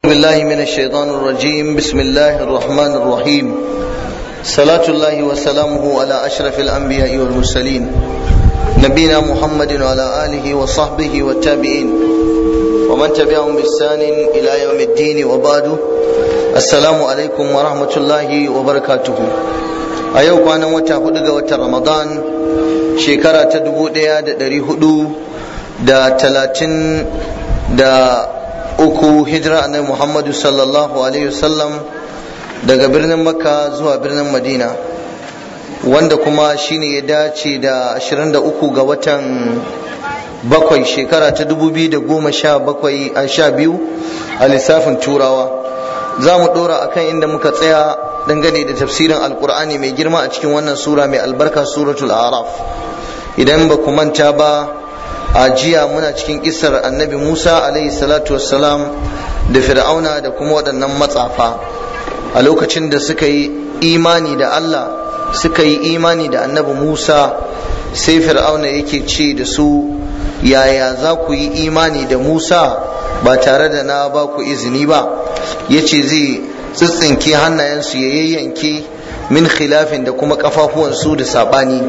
بالله من الشيطان الرجيم بسم الله الرحمن الرحيم صلاة الله وسلامه على أشرف الأنبياء والمرسلين نبينا محمد وعلى آله وصحبه والتابعين ومن تبعهم بإحسان إلى يوم الدين وبعد السلام عليكم ورحمة الله وبركاته أيوك أنا وتهدد وتر رمضان شكرا تدبو ديا دري هدو دا تلاتين دا uku hijira annabi muhammadu sallallahu alaihi wasallam daga birnin makka zuwa birnin madina wanda kuma shine ya dace da 23 ga watan bakwai shekara ta 2017 a sha biyu a lissafin turawa za mu dora akan inda muka tsaya dangane da tafsirin alkur'ani mai girma a cikin wannan sura mai albarka suratul araf idan ba ku manta ba a jiya muna cikin kisar annabi musa alaihi salatu wassalam da fir'auna da kuma waɗannan matsafa a lokacin da suka yi imani da allah suka yi imani da annabi musa sai fir'auna yake ce da su yaya za ku yi imani da musa ba tare da na ba ku izini ba ya ce zai tsitsinke hannayensu ya yayyanke min khilafin da kuma kafafuwansu da saɓani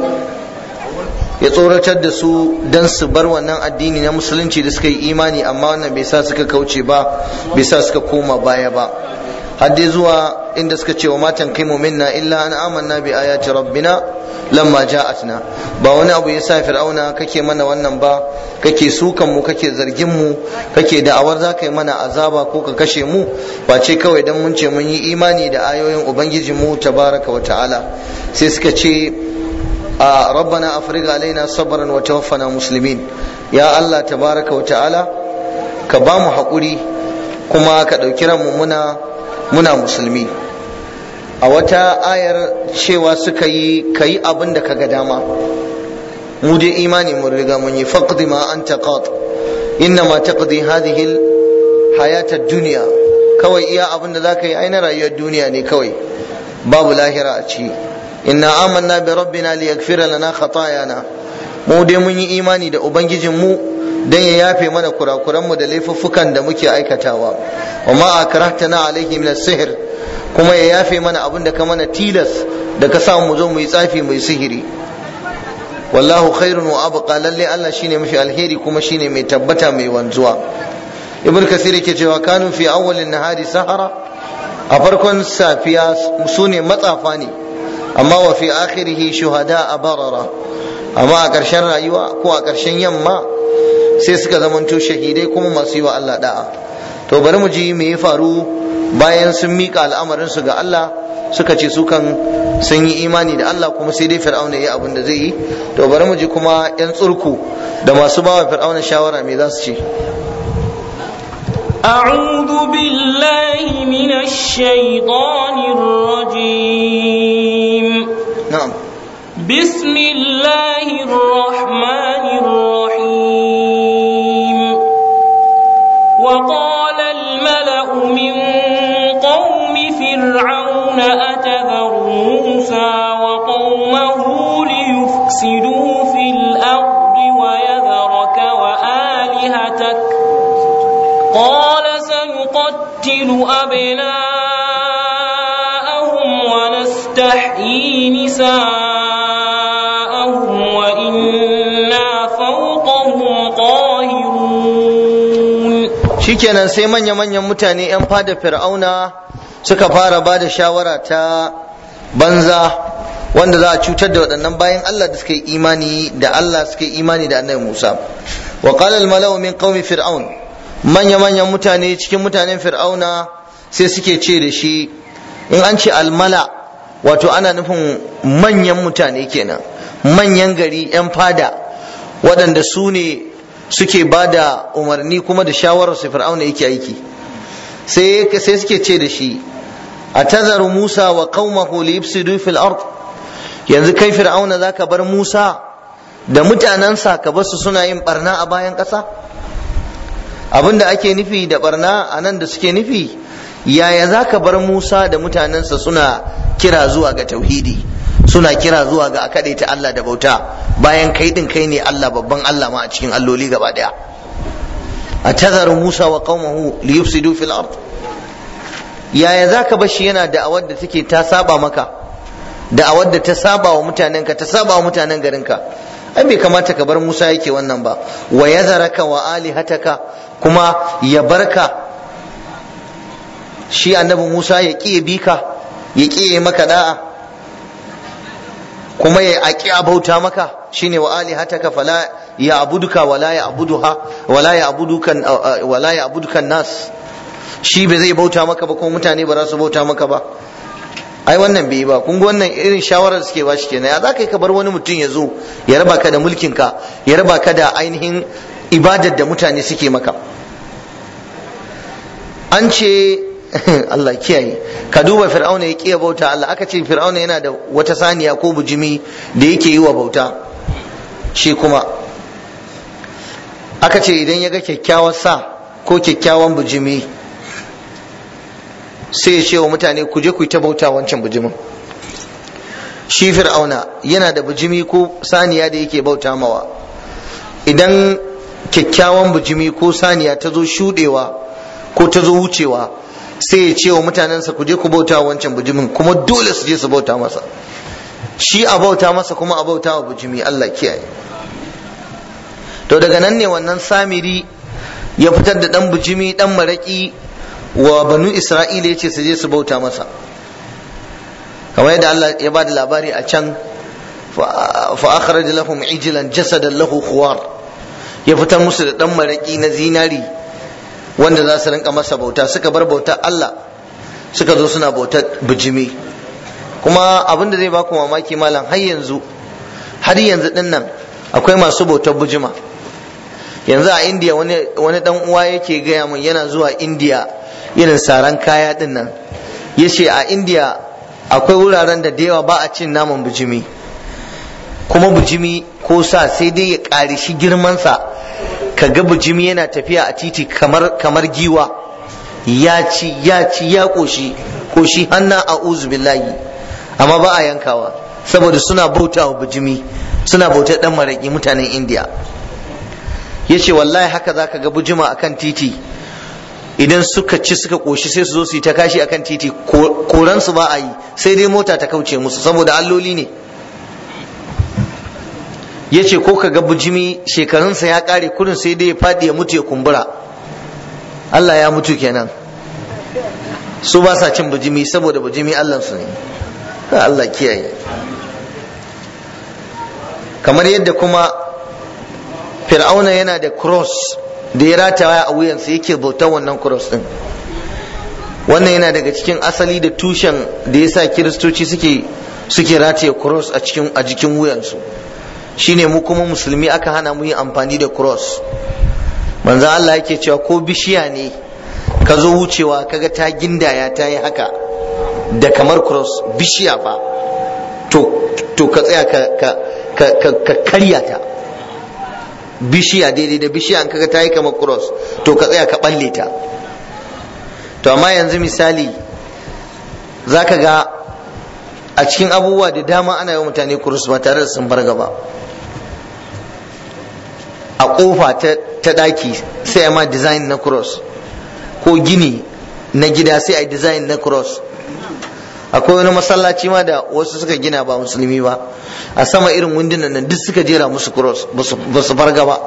ya tsoratar da su don su bar wannan addini na musulunci da suka yi imani amma wannan bai sa suka kauce ba bai sa suka koma baya ba har dai zuwa inda suka ce wa matan kai minna illa an amanna bi ayati rabbina lamma ja'atna ba wani abu yasa fir'auna kake mana wannan ba kake sukan mu kake zargin mu kake da'awar za ka yi mana azaba ko ka kashe mu ba ce kawai dan mun ce mun yi imani da ayoyin ubangiji mu tabaraka wa ta'ala sai suka ce a rabbana afriga alaina sabran wa tawaffana muslimin ya Allah tabaraka wa ta'ala ka ba mu haƙuri kuma ka ɗauki ranmu muna muna musulmi a wata ayar cewa suka yi ka yi abin da ka ga dama mu dai imani mun riga mun yi faqdi ma anta qat inna ma taqdi hadhihi hayata dunya kawai iya abin da zaka yi aina rayuwar duniya ne kawai babu lahira a ciki inna amanna bi rabbina liyaghfira lana khatayana mu dai mun yi imani da ubangijin mu dan ya yafe mana kurakuran mu da laifuffukan da muke aikatawa wa ma akrahtana alaihi min sihr kuma ya yafe mana abin da ka mana tilas da ka samu mu zo mu yi tsafi mu yi sihiri wallahu khairun wa abqa lalle Allah shine mafi alheri kuma shine mai tabbata mai wanzuwa ibn kasir yake cewa kanu fi awwalin nahari sahara a farkon safiya su ne matsafa ne amma wa fi akhirihi shuhada a barara amma a ƙarshen rayuwa ko a ƙarshen yamma sai suka zamanto shahidai kuma masu yi wa Allah da'a to bari mu ji me ya faru bayan sun miƙa al'amarin su ga Allah suka ce su kan sun yi imani da Allah kuma sai dai fir'auna ya abin da zai yi to bari mu ji kuma yan tsurku da masu bawa fir'auna shawara me za su ce أعوذ بالله من الشيطان الرجيم na'am بسم الله الرحمن الرحيم وقال الملأ من قوم فرعون أتذر موسى وقومه ليفسدوا في الأرض ويذرك وآلهتك قال سنقتل أبناءهم ونستحيي نساءهم وإنا فوقهم قاهرون shikenan sai manya-manyan mutane 'yan fada fir'auna suka fara ba da shawara ta banza wanda za a cutar da waɗannan bayan Allah da suka yi imani da Allah suka yi imani da annabi Musa wa qala al-mala'u min qaumi fir'aun manya-manyan mutane cikin mutanen fir'auna sai suke ce da shi in an ce almala wato ana nufin manyan mutane kenan manyan gari 'yan fada waɗanda su ne suke ba da umarni kuma da shawarar su fir'auna yake aiki sai sai suke ce da shi a tazaru musa wa qaumahu li yufsidu fil ard yanzu kai fir'auna zaka bar musa da mutanensa ka basu suna yin barna a bayan ƙasa abinda ake nufi da barna a nan da suke nufi yaya za ka bar musa da mutanensa suna kira zuwa ga tauhidi suna kira zuwa ga a ta Allah da bauta bayan kai din kai ne Allah babban Allah ma a cikin alloli gaba daya a tazaru musa wa qaumahu li yufsidu fil ard yaya za ka bashi yana da'awar da take ta saba maka da'awar da ta saba wa mutanenka ta saba wa mutanen garinka ai bai kamata ka bar Musa yake wannan ba wa yazaraka wa alihataka kuma ya barka shi annabi Musa ya ƙi ya bi ka ya ƙi ya maka da'a kuma ya aƙi abauta maka shine wa alihataka fala ya abuduka wala ya abuduha wala ya abudukan wala ya abudukan nas shi bai zai bauta maka ba kuma mutane ba za su bauta maka ba ai wannan bai yi ba kun ga wannan irin shawarar suke ba shi kenan ya za ka yi ka bar wani mutum ya zo ya raba ka da mulkin ka ya raba ka da ainihin ibadar da mutane suke maka an ce Allah kiyaye ka duba fir'auna ya kiya bauta Allah aka ce fir'auna yana da wata saniya ko bujimi da yake yi wa bauta shi kuma aka ce idan ya ga kyakkyawar sa ko kyakkyawan bujimi sai ya ce wa mutane ku je ku yi ta bauta wancan bujimin shi fir'auna yana da bujimi ko saniya da yake bauta mawa idan kyakkyawan bujimi ko saniya ta zo shudewa ko ta zo wucewa sai ya ce wa mutanensa ku je ku bauta wancan bujimin kuma dole su je su bauta masa shi a bauta masa kuma a bauta wa bujimi Allah kiyaye to daga nan ne wannan samiri ya fitar da dan bujimi dan maraki wa banu isra'ila yace su je su bauta masa kamar yadda Allah ya bada labari a can fa akhraj lahum ijlan jasadan lahu khuwar ya fitar musu da dan maraki na zinari wanda za su rinka masa bauta suka bar bautar Allah suka zo suna bautar bijimi kuma abin da zai baku mamaki malam har yanzu har yanzu din nan akwai masu bautar bijima yanzu a indiya wani dan uwa yake gaya min yana zuwa indiya irin saran kaya din nan ya ce a indiya akwai wuraren da da yawa ba a cin naman bijimi kuma bijimi ko sa sai dai ya ƙari shi girmansa ka ga bijimi yana tafiya a titi kamar kamar giwa ya ci ya ci ya koshi koshi hanna a billahi amma ba a yankawa saboda suna bauta wa bijimi suna bauta dan maraki mutanen indiya ya ce wallahi haka za ka ga bijima akan titi idan suka ci suka koshi sai su zo su yi ta kashi akan titi koransu ba a yi sai dai mota ta kauce musu saboda alloli ne ya ce ko ka ga bujimi shekarunsa ya kare kurin sai dai ya faɗi ya mutu ya kumbura Allah ya mutu kenan su ba sa cin bujimi saboda bujimi Allah su ne Allah kiyaye kamar yadda kuma fir'auna yana da cross da ya rataya a wuyansa yake bautar wannan cross din wannan yana daga cikin asali da tushen da ya sa kiristoci suke suke rataye cross a cikin a jikin wuyansu shine mu kuma musulmi aka hana mu yin amfani da cross manzo Allah yake cewa ko bishiya ne ka zo wucewa kaga ta gindaya ta yi haka da kamar cross bishiya fa to to ka tsaya ka ka ka ka karya ta bishiya daidai da bishiya an kaga ta yi kamar cross to ka tsaya ka balle ta to amma yanzu misali zaka ga a cikin abubuwa da dama ana yi mutane cross ba tare da sun bar gaba a kofa ta daki sai a ma design na cross ko gini na gida sai a design na cross akwai wani masallaci ma da wasu suka gina ba musulmi ba a sama irin wundunan nan duk suka jera musu cross ba su farga ba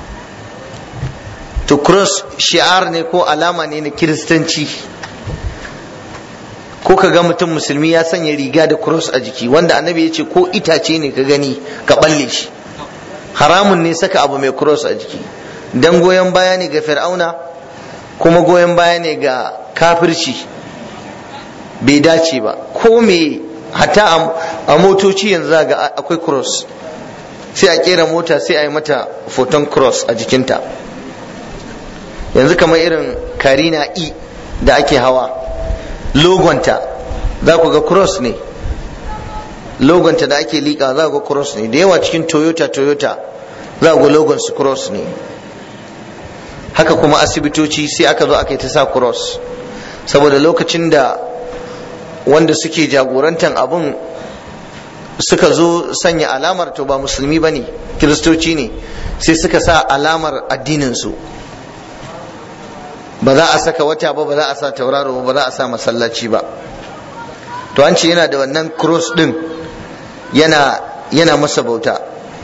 to cross shi'ar ne ko alama ne na kiristanci ko ka ga mutum musulmi ya sanya riga da cross a jiki wanda annabi ya ce ko itace ne ka gani ka balle shi haramun ne saka abu mai cross a jiki dan goyon baya ne ga fir'auna kuma goyon baya ne ga kafirci bai dace ba ko me hatta a motoci yanzu ga akwai cross sai a kera mota sai a yi mata foton cross a jikinta yanzu kamar irin karina e da ake hawa logonta za ku ga cross ne logonta da ake liƙa za ku ga cross ne da yawa cikin toyota toyota za ku ga logon su cross ne haka kuma asibitoci sai aka zo aka yi ta sa cross saboda lokacin da wanda suke jagorantar abun suka zo sanya alamar to ba musulmi ba ne kiristoci ne sai suka sa alamar addininsu ba za a saka wata ba ba za a sa tauraro ba ba za a sa masallaci ba to an ce yana da wannan cross din yana yana masa bauta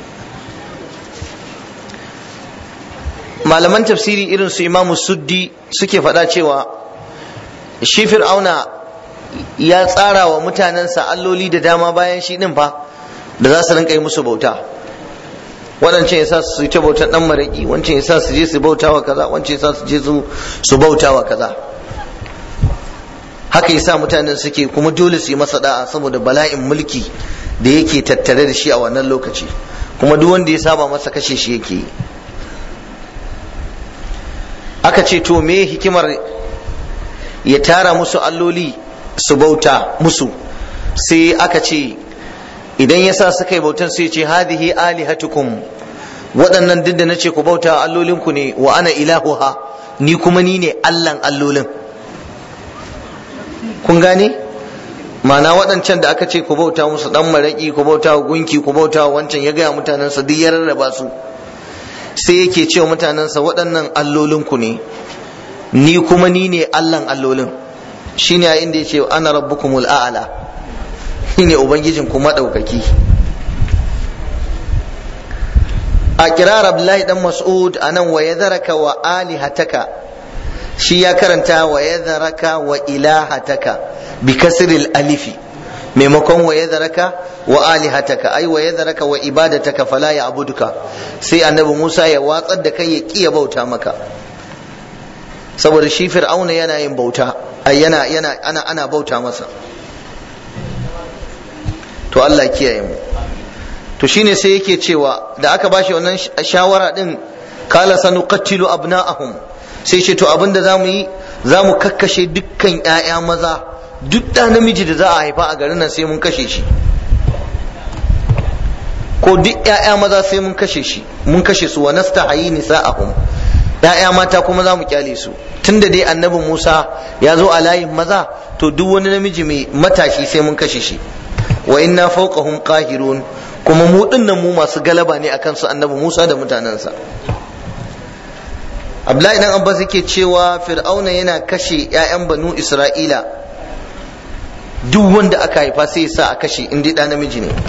malaman tafsiri irin su imamu suddi suke faɗa cewa shi fir'auna ya tsara wa mutanensa alloli da dama bayan shi ɗin fa da za su rinka yi musu bauta waɗancan ya sa su yi ta bautar ɗan maraƙi wancan ya sa su je su bauta wa kaza wancan ya sa su je su bauta wa kaza haka ya sa mutanen suke kuma dole su yi masa da'a saboda bala'in mulki da yake tattare da shi a wannan lokaci kuma duk wanda ya saba masa kashe shi yake yi aka ce to me hikimar ya tara musu alloli su bauta musu sai aka ce idan ya sa suka yi bautan sai ce hadihi alihatukum waɗannan duk da na ce ku bauta allolinku ne wa ana ilahuha ni kuma ni ne allan allolin kun gane ma'ana waɗancan da aka ce ku bauta musu ɗan maraƙi ku bauta wa gunki ku bauta wa wancan ya gaya mutanensa duk ya rarraba su sai yake cewa mutanensa waɗannan allolinku ne ni kuma ni ne allan allolin shine a inda ya ce ana rabbukumul a'ala shi ne ubangijin ku maɗaukaki a kirar abdullahi dan mas'ud a nan wa yadharaka wa alihataka shi ya karanta wa yadharaka wa ilahataka bi kasril alifi maimakon wa yadharaka wa alihataka ai wa yadharaka wa ibadataka fala ya abuduka sai annabi Musa ya watsar da kai ya kiya bauta maka saboda shi fir'auna yana yin bauta ai yana yana ana ana bauta masa to Allah kiyaye mu to shine sai yake cewa da aka bashi wannan shawara din kala sanuqattilu abna'ahum sai ce to abinda zamu yi zamu kakkashe dukkan ƴaƴa maza duk da namiji da za a haifa a garin nan sai mun kashe shi ko duk ƴaƴa maza sai mun kashe shi mun kashe su wa nastahayi nisa'ahum ƴaƴa mata kuma za mu kyale su tunda dai annabi Musa ya zo a layin maza to duk wani namiji mai matashi sai mun kashe shi wa inna fawqahum qahirun kuma mu dinnan mu masu galaba ne akan su annabi Musa da mutanensa Abdullahi dan Abbas yake cewa Fir'auna yana kashe ƴaƴan banu Isra'ila duk wanda aka haifa sai ya sa a kashe in dai namiji ne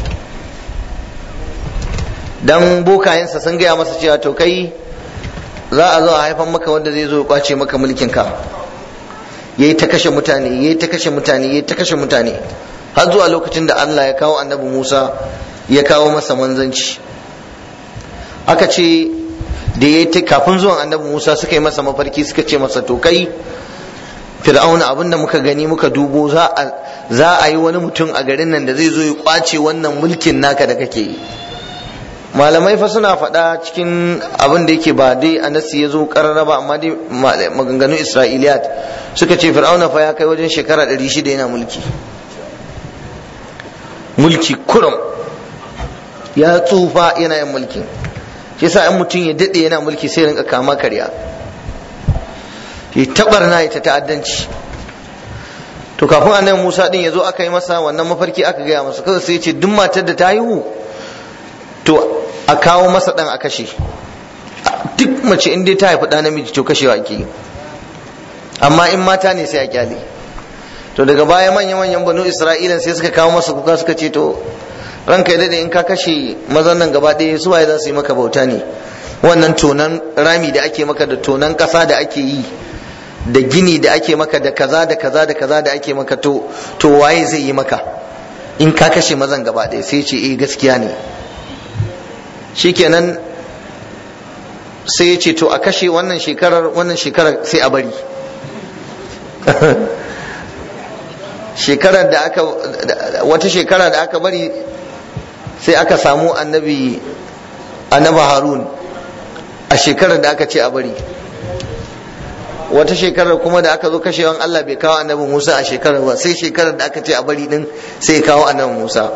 dan bokayensa sun gaya masa cewa to kai za a zo a haifan maka wanda zai zo ya kwace maka mulkin ka yayi ta kashe mutane yayi ta kashe mutane yayi ta kashe mutane har zuwa lokacin da Allah ya kawo annabi Musa ya kawo masa manzanci aka ce da ya ta kafin zuwan annabi Musa suka yi masa mafarki suka ce masa to kai fir'auna abinda muka gani muka dubo za a za a yi wani mutum a garin nan da zai zo ya kwace wannan mulkin naka da kake yi malamai fa suna faɗa cikin abin da yake ba dai anasi ya zo karara ba amma dai maganganun isra'iliyat suka ce fir'auna fa ya kai wajen shekara 600 yana mulki mulki kurum ya tsufa yana yin mulki shi yasa in mutum ya daɗe yana mulki sai rinka kama karya ya tabarna ya ta ta'addanci to kafin annabi Musa din ya zo aka yi masa wannan mafarki aka gaya masa kawai sai ya ce duk matar da ta haihu to a kawo masa dan a kashe duk mace in dai ta haifi ɗa namiji to kashewa ake yi amma in mata ne sai a kyale to daga baya manya manyan banu isra'ila sai suka kawo masa kuka suka ce to ranka ya in ka kashe mazan nan gaba ɗaya su waye za su yi maka bauta ne wannan tonan rami da ake maka da tonan ƙasa da ake yi da gini da ake maka da kaza da kaza da kaza da ake maka to to waye zai yi maka in ka kashe mazan gaba ɗaya sai ce eh gaskiya ne shikenan sai ya ce to a kashe wannan shekarar wannan shekarar sai a bari shekarar da aka wata shekara da aka bari sai aka samu annabi annabi harun a shekarar da aka ce a bari wata shekarar kuma da aka zo kashewan Allah bai kawo annabi Musa a shekarar ba sai shekarar da aka ce a bari din sai ya kawo annabi Musa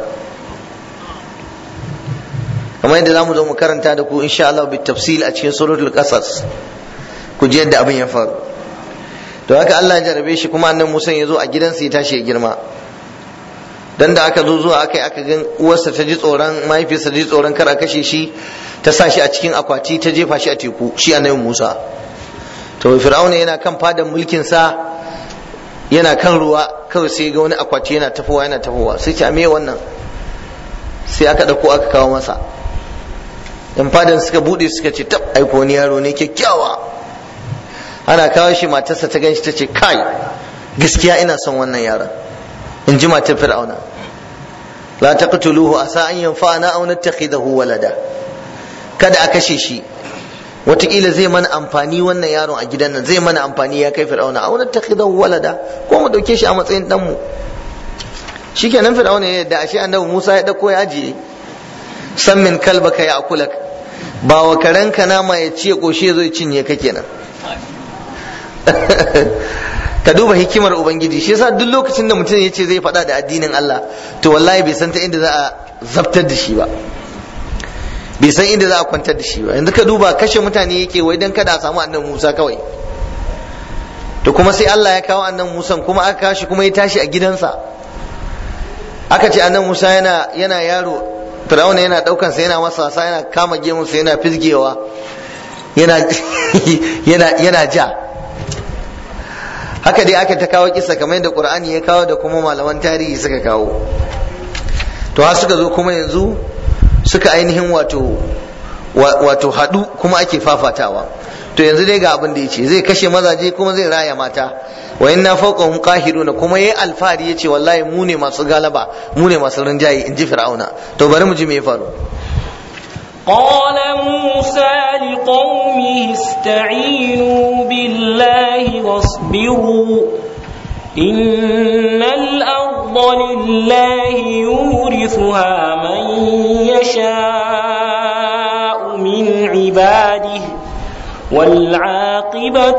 kamar yadda zamu zo mu karanta da ku insha Allah bi tafsil a cikin suratul qasas ku ji yadda abin ya faru to haka Allah ya jarabe shi kuma annabi Musa ya zo a gidansa ya tashi ya girma dan da aka zo zuwa aka yi aka gan uwarsa ta ji tsoron mahaifiyarsa ta ji tsoron kar a kashe shi ta sa shi a cikin akwati ta jefa shi a teku shi annabi Musa to fir'auna yana kan fadan mulkin sa yana kan ruwa kawai sai ga wani akwati yana tafowa yana tafowa sai ce me wannan sai aka dauko aka kawo masa yan fadan suka bude suka ce tab aiko wani yaro ne kyakkyawa ana kawo shi matarsa ta ganshi ta ce kai gaskiya ina son wannan yaron in ji matar fir'auna la taqtuluhu asa an yanfa'ana aw nattakhidahu walada kada a kashe shi wataƙila zai mana amfani wannan yaron a gidan nan zai mana amfani ya kai fir'auna aw nattakhidahu walada ko mu dauke shi a matsayin dan mu shikenan fir'auna ya yadda ashe annabi Musa ya dauko ya ajiye san min kalbaka ya akulak ba wa karenka nama ya ciye koshe zai cinye ka kenan ka duba hikimar ubangiji shi yasa duk lokacin da mutum ya ce zai faɗa da addinin Allah to wallahi bai san ta inda za a zabtar da shi ba bai san inda za a kwantar da shi ba yanzu ka duba kashe mutane yake wai dan kada a samu annan Musa kawai to kuma sai Allah ya kawo annan Musa kuma aka kawo shi kuma ya tashi a gidansa aka ce annan Musa yana yana yaro Fir'auna yana daukan sa yana masa wasa yana kama gemunsa yana fizgewa yana yana yana ja haka dai aka ta kawo kisa kamar yadda qur'ani ya kawo da kuma malaman tarihi suka kawo to har suka zo kuma yanzu suka ainihin wato wato hadu kuma ake fafatawa to yanzu dai ga abin da yace zai kashe mazaje kuma zai raya mata wa inna fawqahum qahiruna kuma yayi alfari yace wallahi mu ne masu galaba mu ne masu rinjaye in ji fir'auna to bari mu ji me ya faru قال موسى لقومه استعينوا بالله واصبروا إن الأرض لله يورثها من يشاء من عباده والعاقبة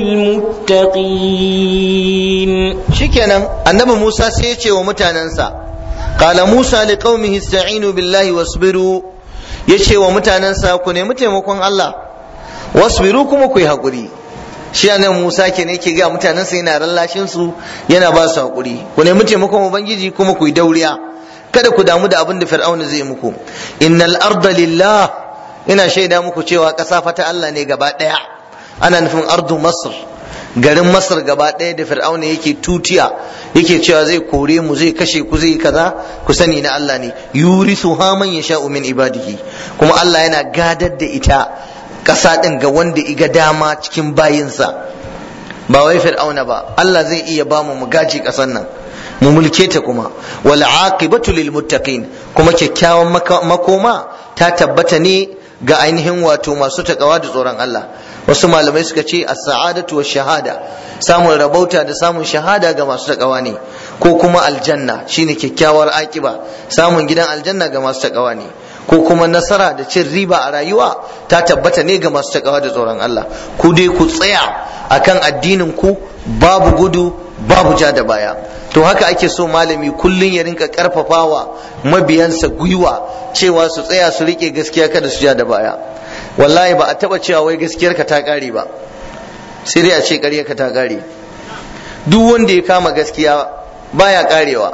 للمتقين شكرا النبي موسى سيتي ومتاننسا قال موسى لقومه استعينوا بالله واصبروا ya ce wa mutanensa ku nemi taimakon Allah wasbiru kuma ku yi haƙuri shi nan Musa ke ne ke ga mutanensa yana rallashin su yana ba su haƙuri ku nemi taimakon ubangiji kuma ku yi dauriya kada ku damu da abin da fir'auna zai muku innal arda lillah ina shaida muku cewa ƙasa fa ta Allah ne gaba ɗaya ana nufin ardu masr garin masar gaba ɗaya da fir'auna yake tutiya yake cewa zai kore mu zai kashe ku zai kaza ku sani na Allah ne yurisu ha man yasha'u min ibadihi kuma Allah yana gadar da ita ƙasa ɗin ga wanda iga dama cikin bayinsa ba wai fir'auna ba Allah zai iya ba mu mu gaji ƙasar nan mu mulke ta kuma wal aqibatu lil muttaqin kuma kyakkyawan makoma ta tabbata ne ga ainihin wato masu takawa da tsoron Allah wasu malamai suka ce as-sa'adatu wa shahada samun rabauta da samun shahada ga masu takawa ne ko kuma aljanna shine kyakkyawar akiba samun gidan aljanna ga masu takawa ne ko kuma nasara da cin riba a rayuwa ta tabbata ne ga masu takawa da tsoron Allah ku dai ku tsaya akan addinin ku babu gudu babu ja da baya to haka ake so malami kullun ya rinka karfafawa mabiyansa gwiwa cewa su tsaya su rike gaskiya kada su ja da baya wallahi ba a taba cewa wai gaskiyarka ta kare ba sai dai a ce ƙaryarka ta kare duk wanda ya kama gaskiya baya karewa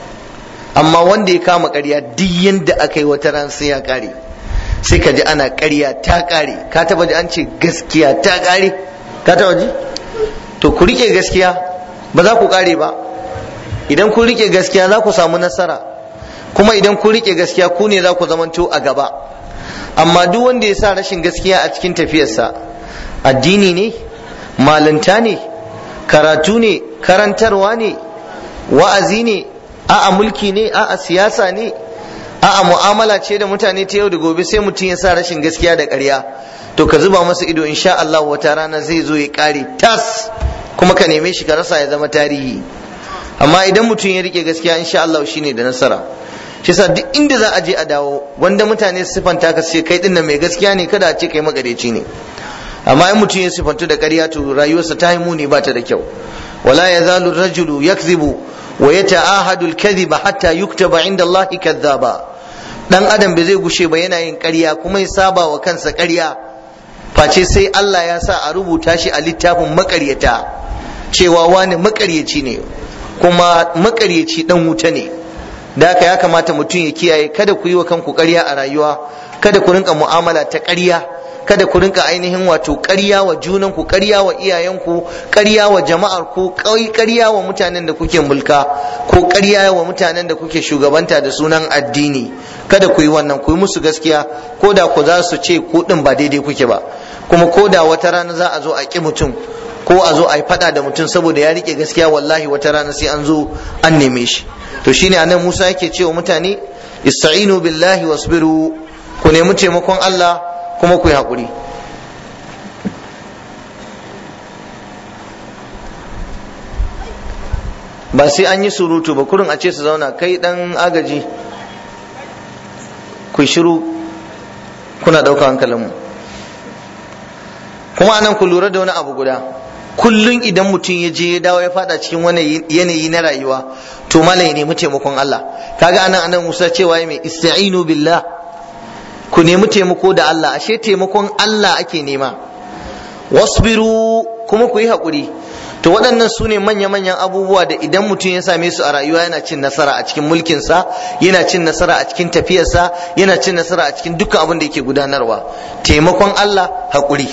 amma wanda ya kama ƙarya duk yanda aka yi wata ran sai ya kare sai ka ji ana ƙarya ta kare ka taba ji an ce gaskiya ta kare ka taba ji to ku rike gaskiya ba za ku kare ba idan kun rike gaskiya za ku samu nasara kuma idan kun rike gaskiya ku ne za ku zamanto a gaba amma duk wanda ya sa rashin gaskiya a cikin tafiyarsa addini ne malinta ne karatu ne karantarwa ne wa'azi ne a'a mulki ne a'a siyasa ne a'a mu'amala ce da mutane ta yau da gobe sai mutum ya sa rashin gaskiya da ƙarya to ka zuba masa ido insha Allah wata rana zai zo ya ƙare tas kuma ka neme shi ka rasa ya zama tarihi amma idan mutum ya rike gaskiya insha Allah shine da nasara shi yasa duk inda za a je a dawo wanda mutane su sifanta ka ce kai dinnan mai gaskiya ne kada a ce kai magareci ne amma in mutum ya sifantu da ƙarya to rayuwarsa ta yi muni ba ta da kyau wala yazalu rajulu yakzibu wa yata'ahadu al-kadhiba hatta yuktaba inda Allah kadhaba dan adam bai zai gushe ba yana yin ƙarya kuma ya saba wa kansa ƙarya face sai Allah ya sa a rubuta shi a littafin makaryata cewa wani makaryaci ne kuma makaryaci dan wuta ne da haka ya kamata mutum ya kiyaye kada ku yi wa kanku ƙarya a rayuwa kada ku rinka mu'amala ta ƙarya kada ku rinka ainihin wato ƙarya wa junanku ƙarya wa iyayenku ƙarya wa jama'ar ku ƙarya wa mutanen da kuke mulka ko ƙarya wa mutanen da kuke shugabanta da sunan addini kada ku yi wannan ku yi musu gaskiya ko da ku za su ce ku din ba daidai kuke ba kuma ko da wata rana za a zo a ƙi mutum ko a zo a yi faɗa da mutum saboda ya rike gaskiya wallahi wata rana sai an zo an neme shi to shine anan Musa yake cewa mutane ista'inu billahi wasbiru ku nemi taimakon Allah kuma ku yi haƙuri ba sai an yi surutu ba kurin a ce su zauna kai dan agaji ku shiru kuna ɗauka hankalinmu kuma anan ku lura da wani abu guda kullum idan mutum ya je ya dawo ya fada cikin wani yanayi na rayuwa to mala ya nemi taimakon Allah kaga anan anan Musa cewa mai ista'inu billah ku nemi taimako da Allah ashe taimakon Allah ake nema wasbiru kuma ku yi haƙuri to waɗannan su ne manya-manyan abubuwa da idan mutum ya same su a rayuwa yana cin nasara a cikin mulkinsa yana cin nasara a cikin tafiyarsa yana cin nasara a cikin dukkan abin da yake gudanarwa taimakon Allah haƙuri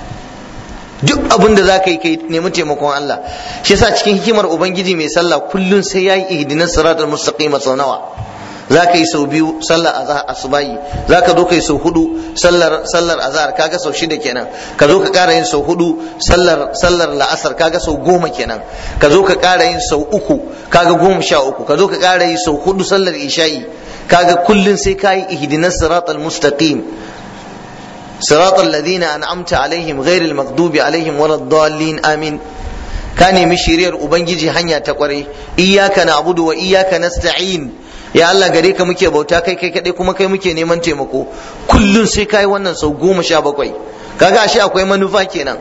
duk abin da za ka yi kai nemi taimakon Allah shi yasa cikin hikimar ubangiji mai sallah kullum sai ya yi ihdinas siratal mustaqima sau nawa za ka yi sau biyu sallar azhar asubahi za ka zo ka yi sau hudu sallar sallar azhar kaga sau shida kenan ka zo ka ƙara yin sau hudu sallar sallar la'asar kaga sau goma kenan ka zo ka ƙara yin sau uku kaga goma sha uku ka zo ka ƙara yi sau hudu sallar isha'i kaga kullun sai ka yi ihdinas siratal mustaqim صراط الذين أنعمت عليهم غير المغضوب عليهم ولا الضالين آمين ka nemi shiriyar ubangiji hanya ta kware iyyaka na'budu wa iyyaka nasta'in ya Allah gare ka muke bauta kai kai kadai kuma kai muke neman taimako kullun sai kai wannan sau goma sha bakwai kaga ashe akwai manufa kenan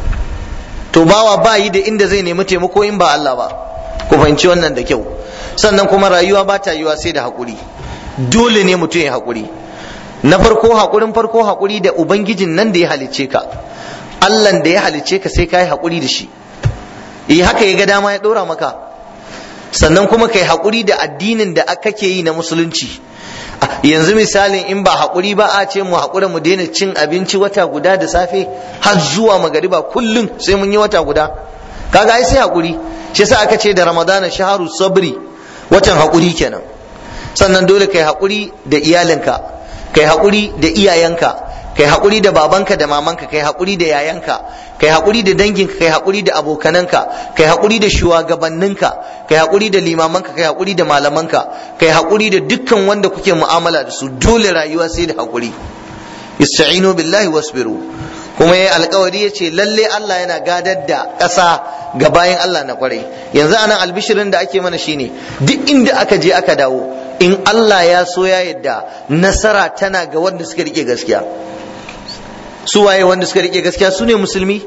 to bawa ba yi da inda zai nemi taimako in ba Allah ba ku fahimci wannan da kyau sannan kuma rayuwa ba ta yiwa sai da hakuri dole ne mutum ya hakuri na farko hakurin farko hakuri da ubangijin nan da ya halicce ka Allah da ya halicce ka sai ka yi hakuri da shi eh haka ya ga dama ya ɗora maka sannan kuma kai haƙuri da addinin da kake yi na musulunci yanzu misalin in ba haƙuri ba a ce mu haƙura mu daina cin abinci wata guda da safe har zuwa magariba kullum sai mun yi wata guda kaga ai sai haƙuri shi yasa aka ce da ramadana shaharu sabri watan haƙuri kenan sannan dole kai haƙuri da iyalinka kai haƙuri da iyayenka kai haƙuri da babanka da mamanka kai haƙuri da yayanka kai haƙuri da danginka kai haƙuri da abokananka kai haƙuri da shugabanninka kai haƙuri da limamanka kai haƙuri da malamanka kai haƙuri da dukkan wanda kuke mu'amala da su dole rayuwa sai da haƙuri ista'inu billahi wasbiru kuma yayi alƙawari yace lalle Allah yana gadar da ƙasa ga bayan Allah na kwarai yanzu anan albishirin da ake mana shine duk inda aka je aka dawo in Allah ya so ya yadda nasara tana ga wanda suka rike gaskiya su waye wanda suka rike gaskiya su ne musulmi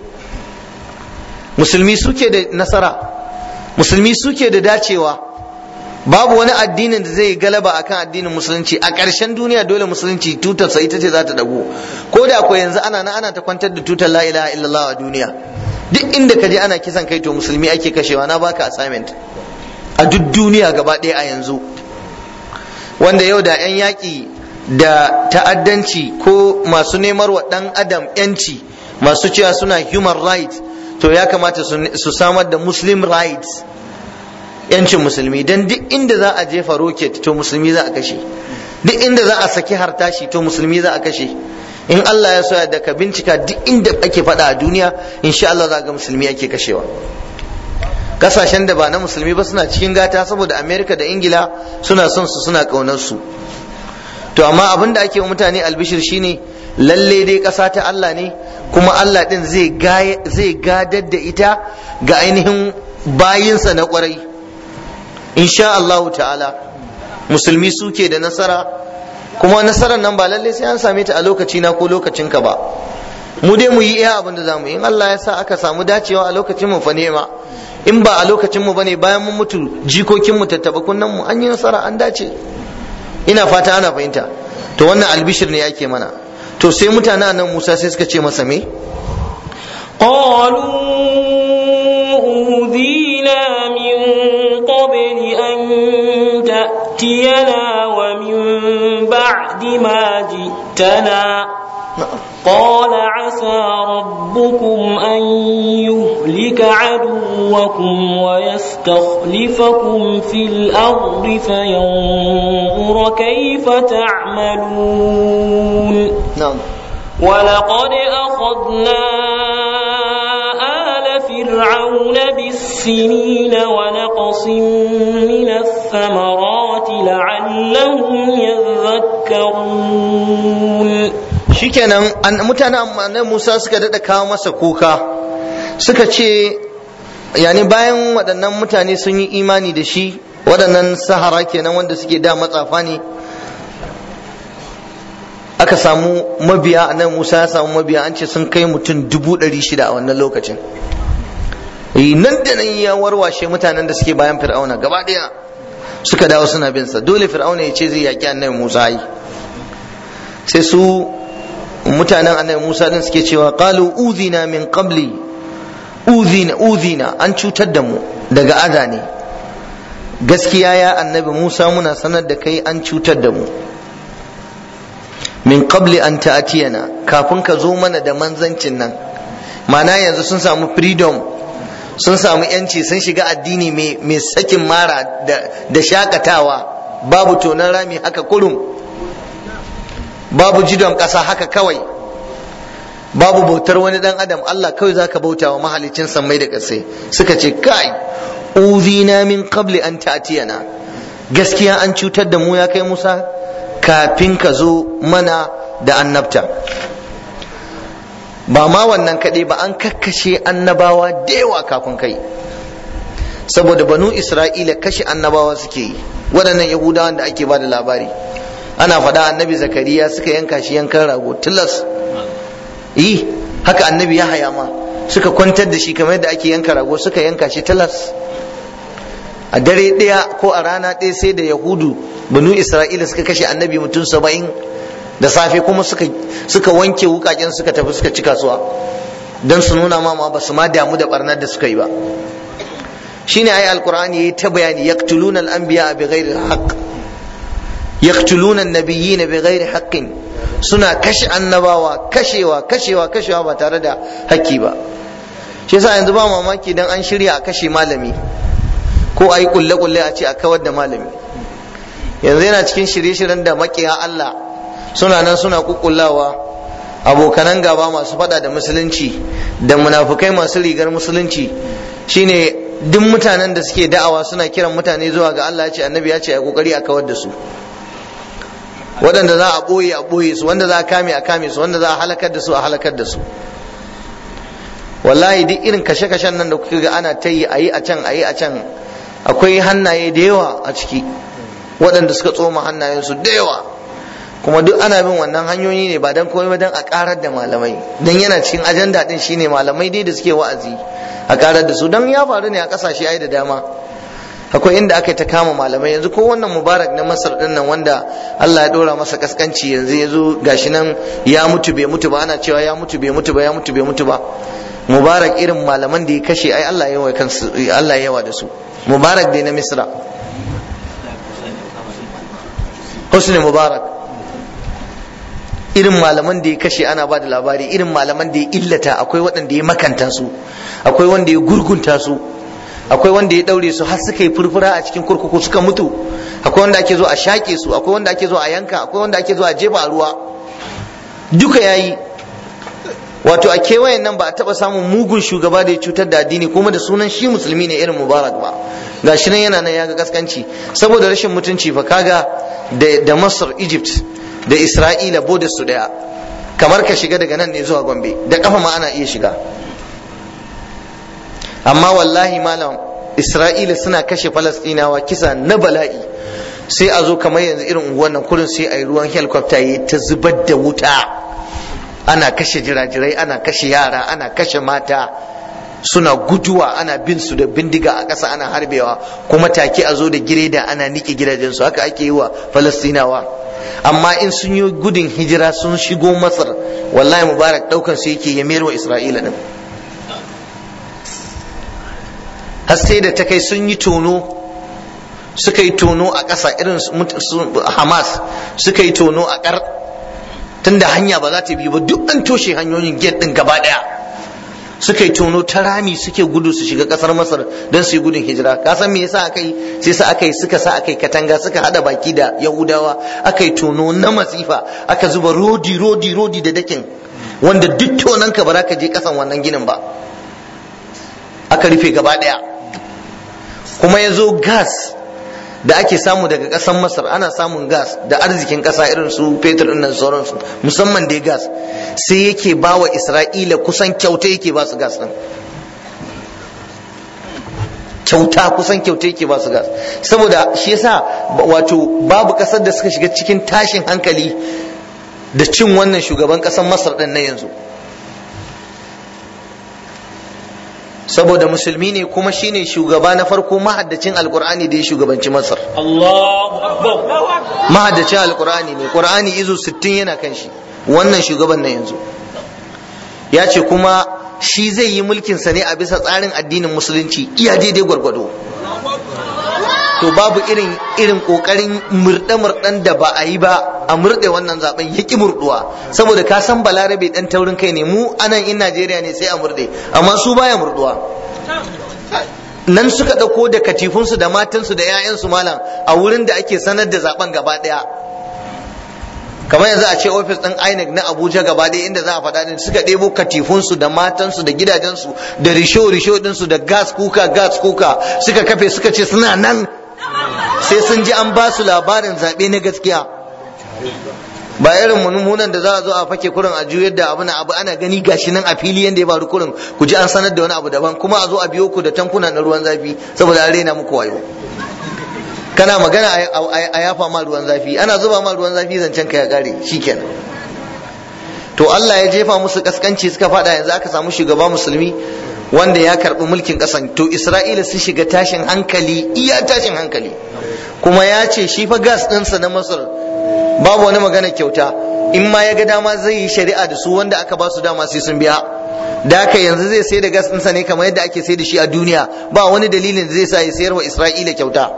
musulmi suke da nasara musulmi suke da dacewa babu wani addinin da zai galaba akan addinin musulunci a ƙarshen duniya dole musulunci tutarsa ita ce za ta dago ko da ko yanzu ana na ana ta kwantar da tutar la ilaha illallah a duniya duk inda ka je ana kisan kai to musulmi ake kashewa na baka assignment a duk duniya gaba ɗaya a yanzu wanda yau da 'yan yaƙi da ta'addanci ko masu nemar wa ɗan adam 'yanci masu cewa suna human rights to ya kamata su samar da muslim rights yancin musulmi don duk inda za a jefa rocket to musulmi za a kashe duk inda za a saki hartashi to musulmi za a kashe in Allah ya soya da ka bincika duk inda ake faɗa a duniya insha Allah za ga musulmi ake kashewa kasashen da ba na musulmi ba suna cikin gata saboda amerika da ingila suna son su suna ƙaunar su to amma abin da ake wa mutane albishir shine lalle dai ƙasa ta Allah ne kuma Allah ɗin zai gadar da ita ga ainihin bayinsa na ƙwarai insha Allah ta'ala musulmi suke da nasara kuma nasarar nan ba lalle sai an same ta a lokaci na ko lokacin ka ba mu dai mu yi iya abin da zamu yi in Allah ya sa aka samu dacewa a lokacin mu fa nema in ba a lokacin mu bane bayan mun mutu jikokin mu tattaba kunnan mu an yi nasara an dace ina fata ana fahimta to wannan albishir ne yake mana to sai mutanen nan Musa sai suka ce masa me قالوا أوذينا من قبل أن تأتينا ومن بعد ما جئتنا قال ربكم أن يهلك عدوكم ويستخلفكم في الأرض فينظر كيف تعملون na'am ولقد أخذنا آل فرعون بالسنين ونقص من الثمرات لعلهم يذكرون shikenan an mutanen annabi Musa suka dada kawo masa kuka suka ce yani bayan waɗannan mutane sun yi imani da shi waɗannan sahara kenan wanda suke da matsafa ne aka samu mabiya annabi Musa ya samu mabiya an ce sun kai mutum dubu ɗari shida a wannan lokacin Eh, nan da nan ya warwashe mutanen da suke bayan fir'auna gaba ɗaya suka dawo suna bin sa dole fir'auna ya ce zai yaƙi annabi Musa yi sai su mutanen annabi Musa din suke cewa qalu udhina min qabli udhina udhina an cutar da mu daga ada ne gaskiya ya annabi Musa muna sanar da kai an cutar da mu min qabli an ta'tiyana kafin ka zo mana da manzancin nan ma'ana yanzu sun samu freedom sun samu yanci sun shiga addini mai sakin mara da shakatawa babu tonon rami haka kurum babu jidon ƙasa haka kawai babu bautar wani dan adam Allah kawai zaka bauta wa mahalicin sammai da ƙasai suka ce kai uzina min qabli an ta'tiyana gaskiya an cutar da mu ya kai Musa kafin ka zo mana da annabta ba ma wannan kaɗai ba an kakkashe annabawa da yawa kafin kai saboda banu isra'ila kashe annabawa suke yi waɗannan yahudawan da ake ba da labari ana faɗa annabi zakariya suka yanka shi yankan rago tilas yi haka annabi ya haya ma suka kwantar da shi kamar yadda ake yanka rago suka yanka shi tilas a dare ɗaya ko a rana ɗaya sai da yahudu banu isra'ila suka kashe annabi mutum saba'in da safe kuma suka suka wanke wukaken suka tafi suka ci kasuwa don su nuna ma ba su ma damu da barnar da suka yi ba shine ayi alqur'ani yayi ta bayani yaqtuluna al-anbiya bi ghairi haqq yaqtuluna an-nabiyyin bi ghairi haqqin suna kashe annabawa kashewa kashewa kashewa ba tare da haƙƙi ba shi yasa yanzu ba mamaki dan an shirya a kashe malami ko ayi kulle kulle a ce a kawar da malami yanzu yana cikin shirye-shiryen da makiya Allah suna nan suna kukullawa abokanan gaba masu fada da musulunci da munafukai masu rigar musulunci shine duk mutanen da suke da'awa suna kiran mutane zuwa ga Allah ya ce annabi ya ce a kokari a kawar da su waɗanda za a ɓoye a ɓoye su wanda za a kame a kame su wanda za a halakar da su a halakar da su wallahi duk irin kashe-kashen nan da kuka ga ana ta yi a yi a can a yi a can akwai hannaye da yawa a ciki waɗanda suka tsoma hannayensu da yawa kuma duk ana bin wannan hanyoyi ne ba don komai ba don a karar da malamai don yana cikin ajanda din shine malamai dai da suke wa'azi a karar da su don ya faru ne a kasashe ai da dama akwai inda aka ta kama malamai yanzu ko wannan mubarak na masar din nan wanda Allah ya dora masa kaskanci yanzu ya zo gashi nan ya mutu bai mutu ba ana cewa ya mutu bai mutu ba ya mutu bai mutu ba mubarak irin malaman da ya kashe ai Allah ya yawa kansu Allah ya yawa da su mubarak dai na misra husni mubarak irin malaman da ya kashe ana ba da labari irin malaman da ya illata akwai waɗanda ya makanta su akwai wanda ya gurgunta su akwai wanda ya ɗaure su har suka yi furfura a cikin kurkuku suka mutu akwai wanda ake zo a shaƙe su akwai wanda ake zo a yanka akwai wanda ake zo a jefa a ruwa duka yayi wato a kewayen nan ba a taɓa samun mugun shugaba da ya cutar da addini kuma da sunan shi musulmi ne irin mubarak ba ga shi nan yana nan ya ga kaskanci saboda rashin mutunci fa kaga da masar egypt da isra'ila bodar su daya kamar ka shiga daga nan ne zuwa gombe da kafa ma ana iya shiga amma wallahi malam isra'ila suna kashe falastinawa kisa na bala'i sai a zo kamar yanzu irin unguwan nan kurin sai a yi ruwan helicopter ya ta zubar da wuta ana kashe jirajirai ana kashe yara ana kashe mata suna guduwa ana bin su da bindiga a ƙasa ana harbewa kuma take a zo da gireda ana niƙe gidajensu haka ake yi wa falastinawa amma in sun yi gudun hijira sun shigo masar wallahi mubarak daukan su yake ya mayar wa isra'ila din har sai da ta kai sun yi tono suka yi tono a ƙasa irin hamas suka yi tono a ƙar tunda hanya ba za ta bi ba duk an toshe hanyoyin gate din gaba ɗaya suka yi tono ta rami suke gudu su shiga kasar masar don su yi gudun hijira ka san me yasa aka yi sai sa aka yi suka sa aka yi katanga suka hada baki da yahudawa aka yi tono na masifa aka zuba rodi rodi rodi da dakin wanda duk tonan ka ba za ka je kasan wannan ginin ba aka rufe gaba daya kuma ya zo gas da ake samu daga ƙasar masar ana samun gas da arzikin ƙasa irin su fetur ɗin nan sauransu musamman dai gas sai yake ba wa isra'ila kusan kyauta yake ba su gas ɗin kyauta kusan kyauta yake ba su gas saboda shi yasa wato babu ƙasar da suka shiga cikin tashin hankali da cin wannan shugaban ƙasar masar ɗin na yanzu saboda musulmi ne kuma shine shugaba na farko mahaddacin alkur'ani da ya shugabanci masar Allahu akbar mahaddacin alkur'ani ne qur'ani izo 60 yana kan shi wannan shugaban na yanzu ya ce kuma shi zai yi mulkinsa ne a bisa tsarin addinin musulunci iya daidai gwargwado to babu irin irin kokarin murɗe murɗen da ba a yi ba a murɗe wannan zaben ya ki murɗuwa saboda ka san balarabe dan taurin kai ne mu anan in Najeriya ne sai a murɗe amma su baya murɗuwa nan suka ɗauko da katifunsu da matansu da 'ya'yansu malam a wurin da ake sanar da zaben gaba ɗaya kamar yanzu a ce ofis ɗin INEC na Abuja gaba ɗaya inda za a faɗa din suka ɗebo katifunsu da matansu da gidajensu da risho risho ɗinsu da gas kuka gas kuka suka kafe suka ce suna nan sai sun ji an ba su labarin zaɓe na gaskiya ba irin mummunan da za a zo a fake kurin a juyar da abu na abu ana gani gashi nan a fili yadda ya faru kurin ku ji an sanar da wani abu daban kuma a zo a biyo ku da tankuna na ruwan zafi saboda an rena muku wayo kana magana a yafa ma ruwan zafi ana zuba ma ruwan zafi zancen ka ya kare shikenan to Allah ya jefa musu kaskanci suka fada yanzu aka samu shugaba musulmi wanda ya karbi mulkin kasan to Isra'ila sun shiga tashin hankali iya tashin hankali kuma ya ce shi fa gas ɗinsa na Masar babu wani magana kyauta in ma ya ga dama zai yi shari'a da su wanda aka ba su dama sai sun biya da haka yanzu zai sai da gas ɗinsa ne kamar yadda ake sai da shi a duniya ba wani dalilin da zai sa ya sayar wa Isra'ila kyauta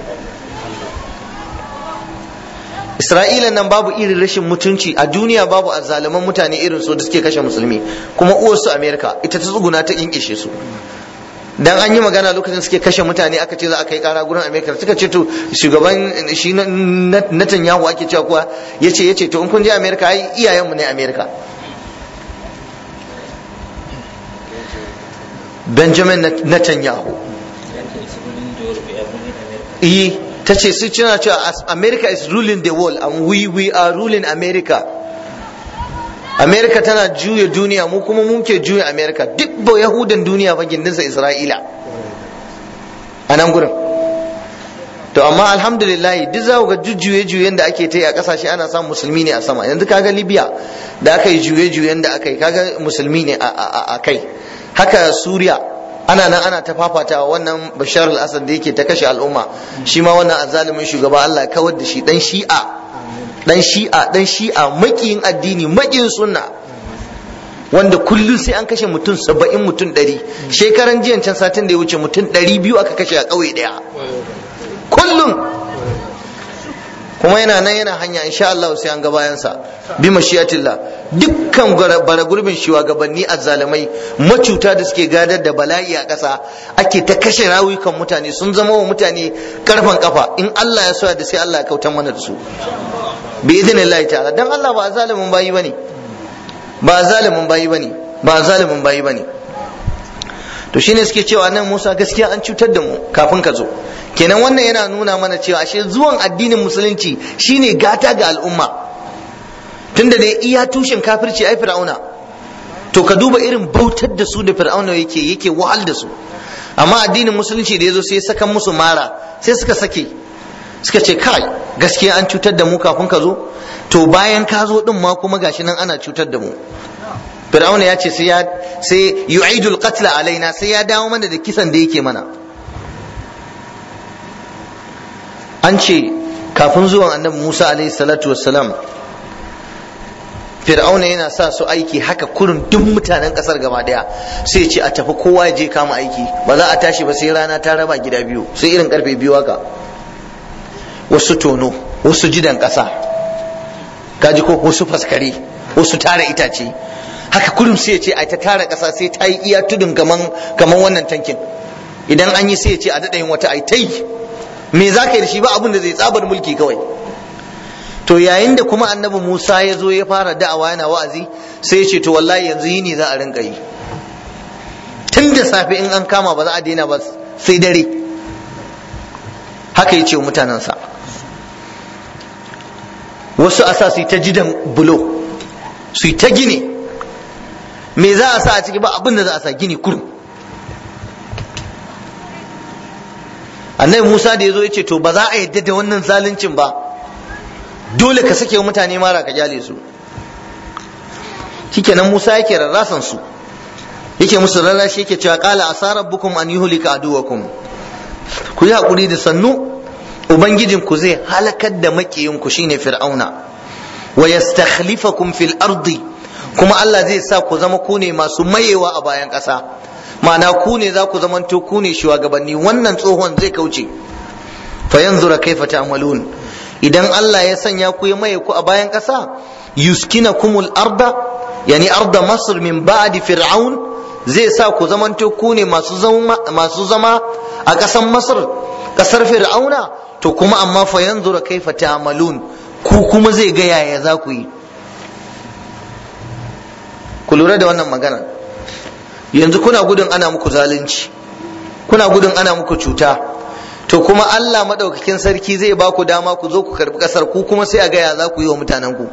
Isra'ila nan babu irin rashin mutunci a duniya babu azzaluman mutane irin su da suke kashe musulmi kuma uwarsu Amerika ita ta tsuguna ta kinkishe su dan an yi magana lokacin suke kashe mutane aka ce za a kai kara gurin Amerika suka ce to shugaban shi Netanyahu ake cewa kuwa yace yace to in kun je Amerika ai iyayenmu ne Amerika Benjamin Netanyahu eh ta ce su cina cewa America is ruling the world and we we are ruling America America tana juya duniya mu kuma mun ke juya America duk ba Yahudan duniya ba gindinsa Isra'ila a nan gurin to amma alhamdulillah duk za ku ga jujjuye juyen da ake ta yi a kasashe ana samun musulmi ne a sama yanzu kaga Libya da aka yi juye juyen da aka yi kaga musulmi ne a kai haka Suriya ana nan ana ta fafatawa wannan bashar al-assad da yake ta kashe al'umma shi ma wannan azalimin shugaba Allah ya kawar da shi dan shi'a dan shi'a dan shi'a makiyin addini makiyin sunna wanda kullum sai an kashe mutum saba'in mutum ɗari shekaran jiyan can satin da ya wuce mutum ɗari biyu aka kashe a ƙauye ɗaya kullum kuma yana nan yana hanya insha Allah sai an ga bayansa bi mashiyatillah dukkan bara gurbin shugabanni azzalamai macuta da suke gadar da bala'i a ƙasa ake ta kashe rawukan mutane sun zama wa mutane karfan kafa in Allah ya soya da sai Allah ya kautan mana da su bi idinillahi ta'ala dan Allah ba zalimin bayi bane ba zalimin bayi bane ba zalimin bayi bane to shine suke cewa nan Musa gaskiya an cutar da mu kafin ka zo kenan wannan yana nuna mana cewa ashe zuwan addinin musulunci shine gata ga al'umma tunda dai iya tushen kafirci ai fir'auna to ka duba irin bautar da su da fir'auna yake yake wahal da su amma addinin musulunci da yazo sai saka musu mara sai suka sake suka ce kai gaskiya an cutar da mu kafin ka zo to bayan ka zo din ma kuma gashi nan ana cutar da mu fir'auna ya ce sai ya sai yu'idul qatla alaina sai ya dawo mana da kisan da yake mana an ce kafin zuwan annabi Musa alaihi salatu wassalam fir'auna yana sa su aiki haka kurin duk mutanen kasar gaba daya sai ce a tafi kowa ya je kama aiki ba za a tashi ba sai rana ta raba gida biyu sai irin karfe biyu haka wasu tono wasu jidan kasa kaji ko wasu faskare wasu tara itace haka kurum sai ya ce a ta tara ƙasa sai ta yi iya tudun kaman kaman wannan tankin idan an yi sai ya ce a daɗa yin wata ai ta yi me za ka yi da shi ba abin da zai tsabar mulki kawai to yayin da kuma annabi Musa ya zo ya fara da'awa yana wa'azi sai ya ce to wallahi yanzu yini za a rinka yi tun da safe in an kama ba za a daina ba sai dare haka ya ce wa mutanensa wasu a sa su yi ta jidan bulo su yi ta gini me za a sa a ciki ba abin da za a sa gini kurum annabi musa da ya zo ya ce to ba za a yadda da wannan zaluncin ba dole ka sake mutane mara ka kyale su shikenan musa yake rarrasan su yake musu rarrashi yake cewa qala asa rabbukum an yuhlika aduwakum ku yi hakuri da sannu ubangijin ku zai halakar da makiyin ku shine fir'auna wa yastakhlifakum fil ardi kuma Allah zai sa ku zama ku ne masu mayewa a bayan ƙasa ma'ana ku ne za ku zamanto ku ne shugabanni wannan tsohon zai kauce fa yanzura kaifa ta'malun idan Allah ya sanya ku ya maye ku a bayan ƙasa yuskinakumul arda yani arda masr min ba'di fir'aun zai sa ku zamanto ku ne masu zama masu zama a ƙasar masar ƙasar fir'auna to kuma amma fa yanzura kaifa ta'malun ku kuma zai ga yaya za ku yi ku lura da wannan magana yanzu kuna gudun ana muku zalunci kuna gudun ana muku cuta to kuma Allah madaukakin sarki zai ba ku dama ku zo ku karbi kasar ku kuma sai a gaya za ku yi wa mutanen ku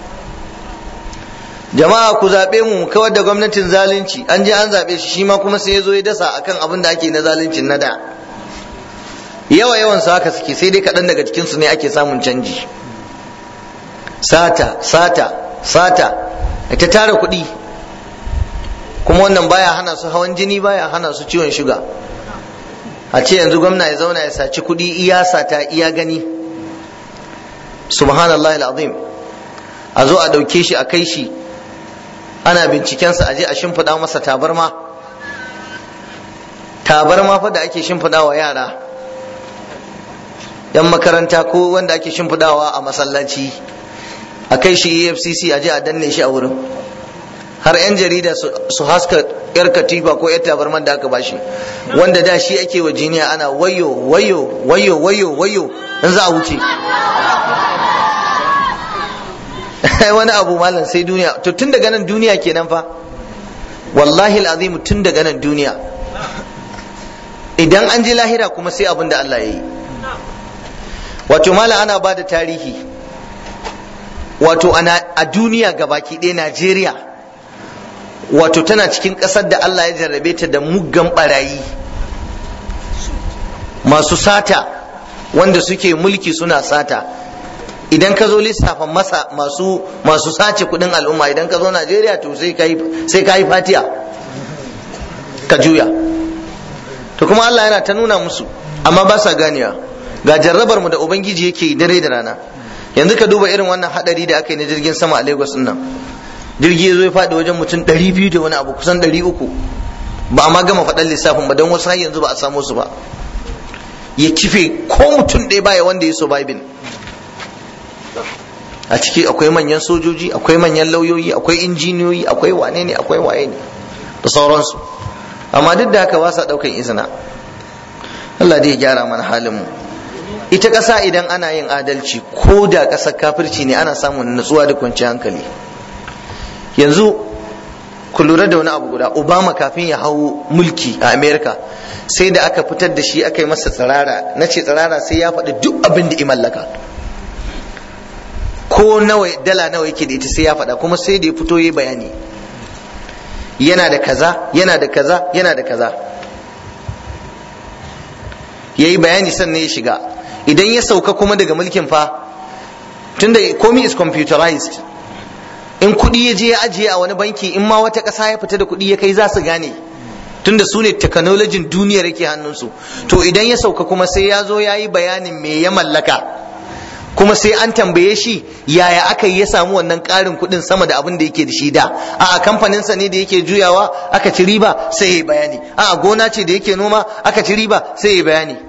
jama'a ku zaɓe mu kawar da gwamnatin zalunci an je an zaɓe shi shi ma kuma sai ya zo ya dasa akan abin da ake na zaluncin na da yawa yawan su haka suke sai dai kaɗan daga cikin su ne ake samun canji sata sata sata ta tara kuɗi kuma wannan baya hana su hawan jini baya hana su ciwon shuga a ce yanzu gwamna ya zauna ya saci kuɗi iya sata iya gani subhanallah al'azim a zo a ɗauke shi a kai shi ana bincikensa a je a shimfiɗa masa tabarma tabarma fa da ake shimfiɗa wa yara yan makaranta ko wanda ake shimfiɗawa a masallaci a kai shi efcc a je a danne shi a wurin har 'yan jarida su haska yar katifa ko yar tabarman da aka bashi wanda da shi ake wa jiniya ana wayo wayo wayo wayo wayo in za a wuce wani abu malam sai duniya to tun daga nan duniya kenan fa wallahi alazim tun daga nan duniya idan an je lahira kuma sai abin da Allah ya yi wato malam ana ba da tarihi wato a duniya gabaki ɗaya Najeriya wato tana cikin ƙasar da Allah ya jarrabe ta da muggan barayi masu sata wanda suke mulki suna sata idan ka zo lissafa masa masu masu sace kudin al'umma idan ka zo Najeriya to sai ka sai ka yi fatiya ka juya to kuma Allah yana ta nuna musu amma ba sa ganewa ga jarrabar mu da ubangiji yake dare da rana yanzu ka duba irin wannan hadari da aka yi na jirgin sama a Lagos nan jirgi ya zo ya faɗi wajen mutum ɗari biyu da wani abu kusan ɗari uku ba a ma gama faɗan lissafin ba don wasu har yanzu ba a samu su ba ya kife ko mutum ɗaya baya wanda ya surviving a ciki akwai manyan sojoji akwai manyan lauyoyi akwai injiniyoyi akwai wane ne akwai waye ne da sauransu amma duk da haka ba sa ɗaukan izina Allah dai ya gyara mana halin mu ita ƙasa idan ana yin adalci ko da ƙasar kafirci ne ana samun nutsuwa da kwanciyar hankali yanzu ku lura da wani abu guda obama kafin ya hau mulki a america sai da aka fitar da shi aka yi masa tsirara na ce tsirara sai ya faɗi duk abin da i mallaka ko nawa dala nawa yake da ita sai ya faɗa kuma sai da ya fito ya bayani yana da kaza yana da kaza yana da kaza ya yi bayani sannan ya shiga idan ya sauka kuma daga mulkin fa tunda komi is computerized in kuɗi ya je ya ajiye a wani banki in ma wata ƙasa ya fita da kuɗi ya kai za su gane tunda su ne technologin duniyar yake hannunsu to idan ya sauka kuma sai ya zo ya yi bayanin me ya mallaka kuma sai an tambaye shi yaya aka yi ya samu wannan ƙarin kuɗin sama da abin da yake da shi da a kamfaninsa ne da yake juyawa aka ci riba sai ya yi bayani a gona ce da yake noma aka ci riba sai ya yi bayani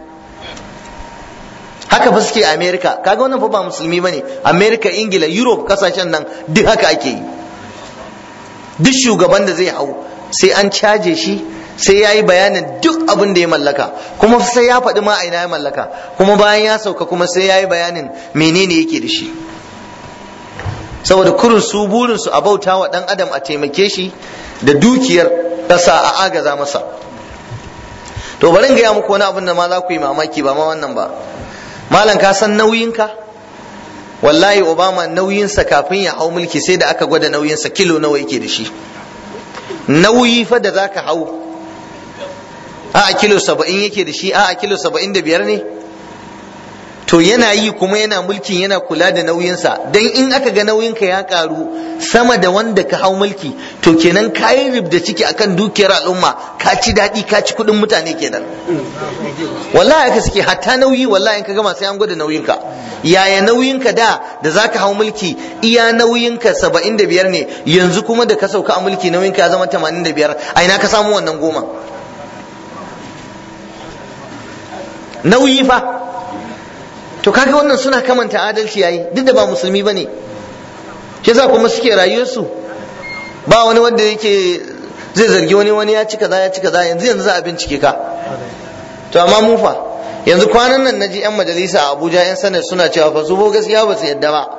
haka fa suke america kaga wannan fa ba musulmi bane america ingila europe kasashen nan duk haka ake yi duk shugaban da zai hau sai an caje shi sai ya yi bayanin duk abin da ya mallaka kuma sai ya faɗi ma aina ya mallaka kuma bayan ya sauka kuma sai ya yi bayanin menene yake da shi saboda kurin su burin su a bauta wa ɗan adam a taimake shi da dukiyar ƙasa a agaza masa to bari in gaya muku wani abin da ma za ku yi mamaki ba ma wannan ba malam ka san nauyinka wallahi obama nauyinsa kafin ya hau mulki sai da aka gwada nauyinsa kilo nawa yake da shi nauyi fa da zaka hau a kilo saba'in yake da shi a kilo saba'in da biyar ne to yana yi kuma yana mulkin yana kula da nauyinsa don in aka ga nauyinka ya karu sama da wanda ka hau mulki to kenan kayi ribda ciki akan dukiyar al'umma ka ci daɗi ka ci kuɗin mutane kenan wallahi aka suke hatta nauyi wallahi in ka gama sai an gwada nauyinka yaya nauyinka da da zaka hau mulki iya nauyinka saba'in da biyar ne yanzu kuma da ka sauka a mulki nauyinka ya zama tamanin da biyar a ina ka samu wannan goma nauyi fa to kaga wannan suna kamanta adalci yayi duk da ba musulmi bane shi yasa kuma suke rayuwarsu ba wani wanda yake zai zargi wani wani ya ci kaza ya ci kaza yanzu yanzu za a bincike ka to amma mu fa yanzu kwanan nan naji yan majalisa a Abuja yan sanar suna cewa fa su bo gaskiya ba su yadda ba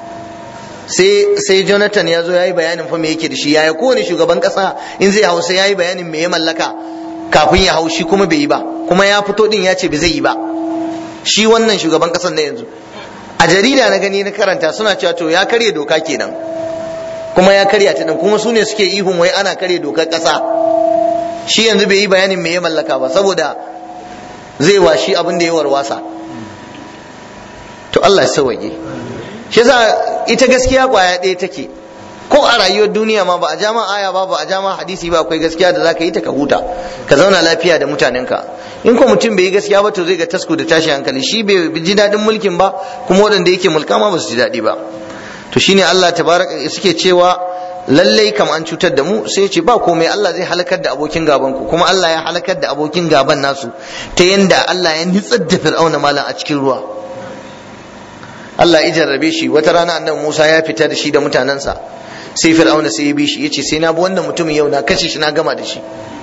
sai sai Jonathan ya zo yayi bayanin fa me yake da shi yaya kowane shugaban kasa in zai hau sai yayi bayanin me ya mallaka kafin ya hau shi kuma bai yi ba kuma ya fito din ya ce bai zai yi ba shi wannan shugaban kasar na yanzu a jarida na gani na karanta suna cewa to ya karya doka kenan kuma ya karya ta din kuma su ne suke ihun wai ana karya dokar kasa shi yanzu bai yi bayanin me ya mallaka ba saboda zai washi abin da ya warwasa to Allah ya sauwaje shi yasa ita gaskiya kwaya ɗaya take ko a rayuwar duniya ma ba a jama aya ba ba a jama hadisi ba akwai gaskiya da zaka yi ta ka huta ka zauna lafiya da mutanenka in ko mutum bai yi gaskiya ba to zai ga tasku da tashi hankali shi bai ji daɗin mulkin ba kuma waɗanda yake mulka ma ba su ji daɗi ba to shine Allah tabaraka suke cewa lallai kam an cutar da mu sai ce ba komai Allah zai halakar da abokin gaban ku kuma Allah ya halakar da abokin gaban nasu ta yanda Allah ya nitsar da fir'auna malam a cikin ruwa Allah ya jarrabe shi wata rana annabi Musa ya fita da shi da mutanensa sai fir'auna sai ya bi shi yace sai na bi wannan mutumin yau na kashe shi na gama da shi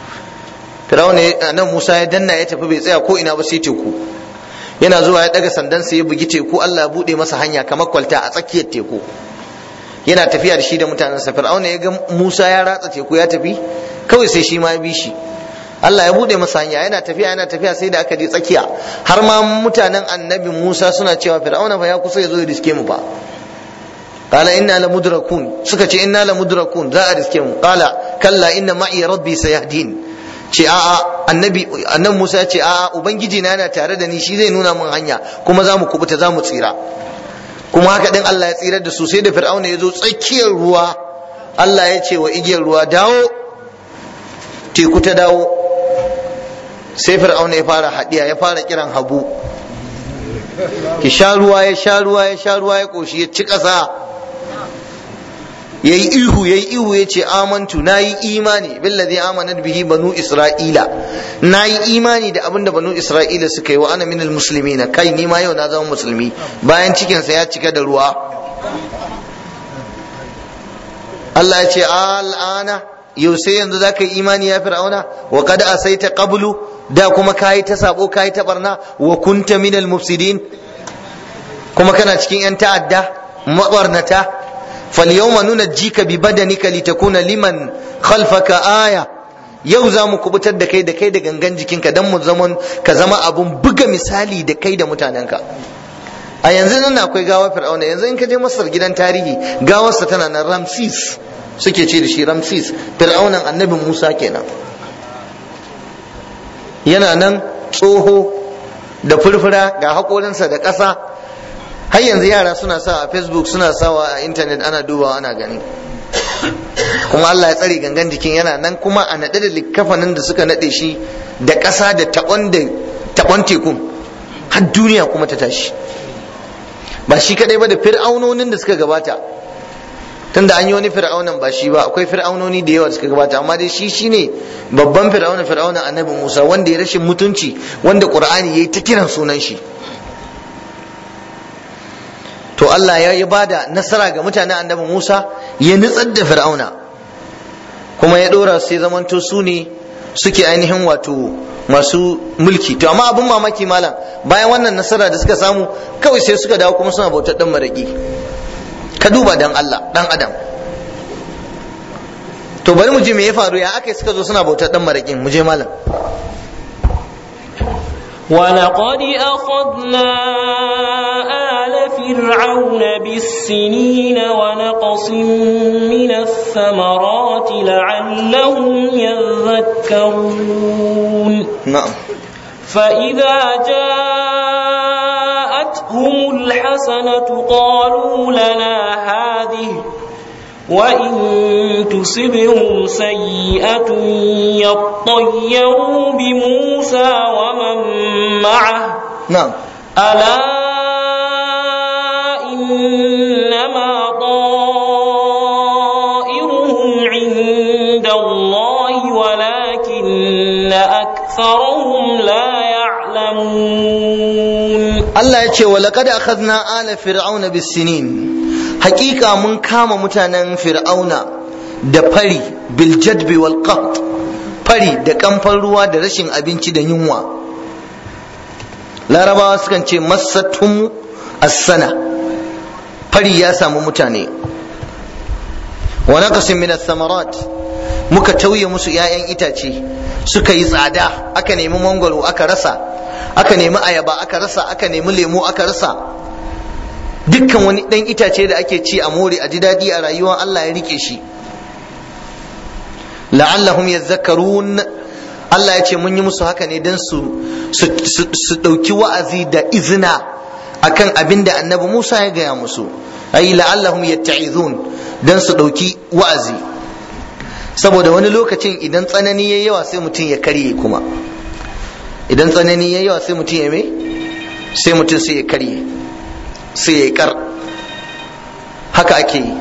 fir'auna nan Musa ya danna ya tafi bai tsaya ko ina ba sai teku yana zuwa ya daga sandan sai ya bugi teku Allah ya bude masa hanya kamar kwalta a tsakiyar teku yana tafiya da shi da mutanensa fir'auna ya ga Musa ya ratsa teku ya tafi kawai sai shi ma ya bi shi Allah ya bude masa hanya yana tafiya yana tafiya sai da aka je tsakiya har ma mutanen annabi Musa suna cewa fir'auna fa ya kusa ya zo ya riske mu fa qala inna la mudrakun suka ce inna la mudrakun za a riske mu qala kalla inna ma'i rabbi sayahdin ce a'a annabi annabi Musa ya ce a'a ubangiji na yana tare da ni shi zai nuna min hanya kuma za mu kubuta za mu tsira kuma haka din Allah ya tsirar da su sai da fir'auna ya zo tsakiyar ruwa Allah ya ce wa igiyar ruwa dawo teku ta dawo sai fir'auna ya fara hadiya ya fara kiran habu ki sha ruwa ya sha ruwa ya sha ruwa ya koshi ya ci ƙasa yayi ihu yayi ihu yace amantu nayi imani billazi amanat bihi banu isra'ila nayi imani da abinda banu isra'ila suka yi wa ana minal muslimina kai ni ma yau na zama musulmi bayan cikin sa ya cika da ruwa Allah ya ce al'ana yau sai yanzu zaka yi imani ya fir'auna wa qad asaita qablu da kuma kayi ta sabo kayi ta barna wa kunta minal mufsidin kuma kana cikin yan ta'adda mabarnata فاليوم ننجيك ببدنك لتكون liman خلفك aya yau za mu kubutar da kai da kai da gangan jikinka don mu zaman ka zama abun buga misali da kai da mutanenka a yanzu nan akwai gawar fir'auna yanzu in ka je masar gidan tarihi gawarsa tana nan ramsis suke ce da shi ramsis fir'aunan annabin musa kenan yana nan tsoho da furfura ga haƙorinsa da ƙasa har yanzu yara suna sa a facebook suna sawa a intanet ana dubawa ana gani kuma Allah ya tsare gangan jikin yana nan kuma a naɗe da likkafanin da suka naɗe shi da ƙasa da taɓon da taɓon tekun har duniya kuma ta tashi ba shi kadai ba da fir'aunonin da suka gabata tunda an yi wani fir'aunan ba shi ba akwai fir'aunoni da yawa da suka gabata amma dai shi shine babban fir'auna fir'aunan annabi Musa wanda ya rashin mutunci wanda Qur'ani yayi ta kiran sunan shi to Allah ya yi bada nasara ga mutanen annabi Musa ya nutsar da fir'auna kuma ya dora sai zamanto su ne suke ainihin wato masu mulki to amma abin mamaki malam bayan wannan nasara da suka samu kawai sai suka dawo kuma suna bautar dan maraki ka duba dan Allah dan adam to bari mu ji me ya faru ya aka suka zo suna bautar dan marakin mu je malam ولقد أخذنا آل فرعون بالسنين ونقص من الثمرات لعلهم يذكرون na'am فإذا جاءتهم الحسنة قالوا لنا هذه وإن تصبهم سيئة يطيروا بموسى ومن معه na'am ألا إنما طائرهم عند الله ولكن أكثرهم لا يعلمون Allah ya ce wa laqad akhadna ala fir'auna bis-sinin hakika mun kama mutanen fir'auna da fari bil jadbi wal qaht fari da kamfan ruwa da rashin abinci da yunwa larabawa sukan ce massatum as-sana fari ya samu mutane wa naqsin min ath-thamarat muka tauye musu 'ya'yan itace suka yi tsada aka nemi mangwaro aka rasa aka nemi ayaba aka rasa aka nemi lemo aka rasa dukkan wani ɗan itace da ake ci a more a ji daɗi a rayuwa Allah ya rike shi la'allahum yadhakkarun Allah ya ce mun yi musu haka ne don su su ɗauki wa'azi da izina akan abin da annabi Musa ya gaya musu ai la'allahum yatta'izun don su ɗauki wa'azi saboda wani lokacin idan tsanani ya yawa sai mutum ya karye kuma idan tsanani ya yawa sai mutum ya me sai mutum sai ya karye sai ya kar haka ake yi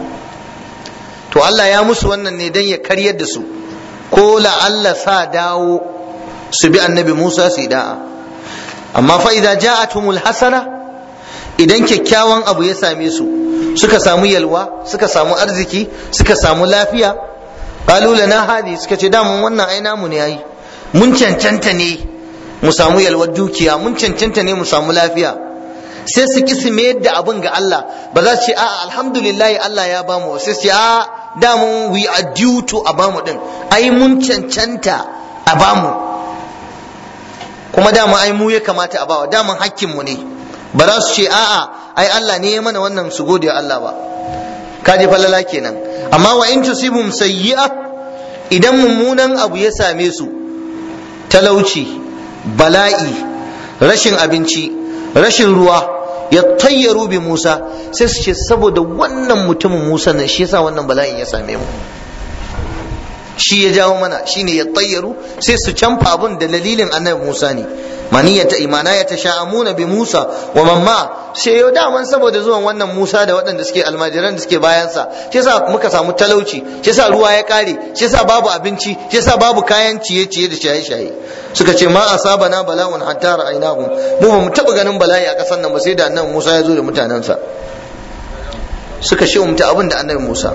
to Allah ya musu wannan ne don ya karyar da su ko la'alla sa dawo su bi annabi Musa su yi da'a amma fa idza ja'atumul hasana idan kyakkyawan abu ya same su suka samu yalwa suka samu arziki suka samu lafiya qalu lana hadi suka ce da mun wannan ai namu ne yayi mun cancanta ne mu samu yalwar dukiya mun cancanta ne mu samu lafiya sai su ki su mayar da abin ga Allah ba za su ce a alhamdulillah Allah ya bamu sai su ce a da mun we are due to a bamu din ai mun cancanta a bamu kuma dama ai mu ya kamata a bawa daman hakkin mu ne ba za su ce a'a ai Allah ne ya mana wannan su gode Allah ba kaje falala kenan amma wa in tusibum sayyi'a idan mummunan abu ya same su talauci bala'i rashin abinci rashin ruwa ya tayyaru bi Musa sai su ce saboda wannan mutumin Musa nan shi yasa wannan bala'in ya same mu shi ya jawo mana shine ya tayyaru sai su canfa abun da dalilin annabi Musa ne maniyata imana ya tasha'amuna bi Musa wa mamma sai yau daman saboda zuwan wannan Musa da waɗanda suke almajiran da suke bayansa shi yasa muka samu talauci shi yasa ruwa ya kare shi yasa babu abinci shi yasa babu kayan ciye-ciye da shaye-shaye suka ce ma asabana bala'un hatta ra'aynahum mu ba mu taba ganin bala'i a ƙasar nan ba sai da annabi Musa ya zo da mutanensa suka shi umta abin da annabi Musa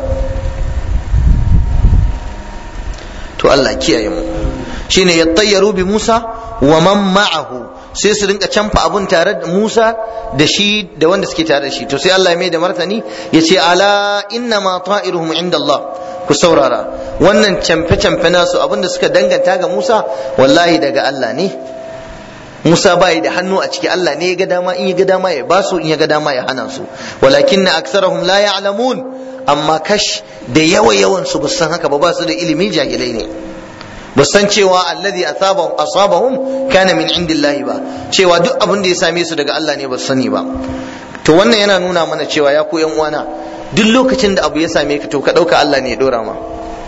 to Allah kiyaye mu shine yattayyaru bi Musa wa man ma'ahu sai su rinka canfa abun tare da Musa da shi da wanda suke tare da shi to sai Allah ya mai da martani ya ce ala inna ma ta'iruhum inda Allah ku saurara wannan canfe canfe nasu abinda suka danganta ga Musa wallahi daga Allah ne Musa bai da hannu a ciki Allah ne ya ga dama in ya ga dama ya ba su in ya ga dama ya hana su walakinna aksarahum la ya'lamun amma kash da yawa yawan su san haka ba ba su da ilimi jahilai ne ba san cewa alladhi asabahum asabahum kana min indillahi ba cewa duk abin da ya same su daga Allah ne ba su sani ba to wannan yana nuna mana cewa ya ku yan uwana duk lokacin da abu ya same ka to ka dauka Allah ne ya dora ma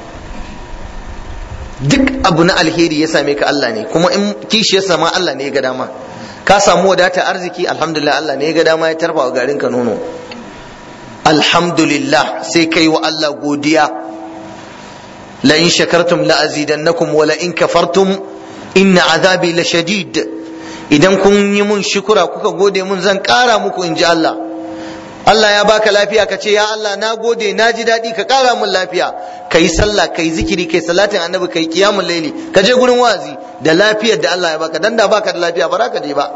duk abu na alheri ya same ka Allah ne kuma in kishi ya sama Allah ne ya ga dama ka samu wadata arziki alhamdulillah Allah ne ya ga dama ya tarfa wa garin ka nono alhamdulillah sai kai wa Allah godiya la in shakartum la azidannakum wa la in kafartum inna azabi la shadid idan kun yi mun shukura kuka gode mun zan kara muku in ji Allah Allah ya baka lafiya ka ce ya Allah na gode na ji daɗi ka ƙara min lafiya ka yi sallah ka yi zikiri ka yi salatin annabi ka yi kiyamun laili ka je gurin wazi da lafiyar da Allah ya baka dan da baka da lafiya ba za ka je ba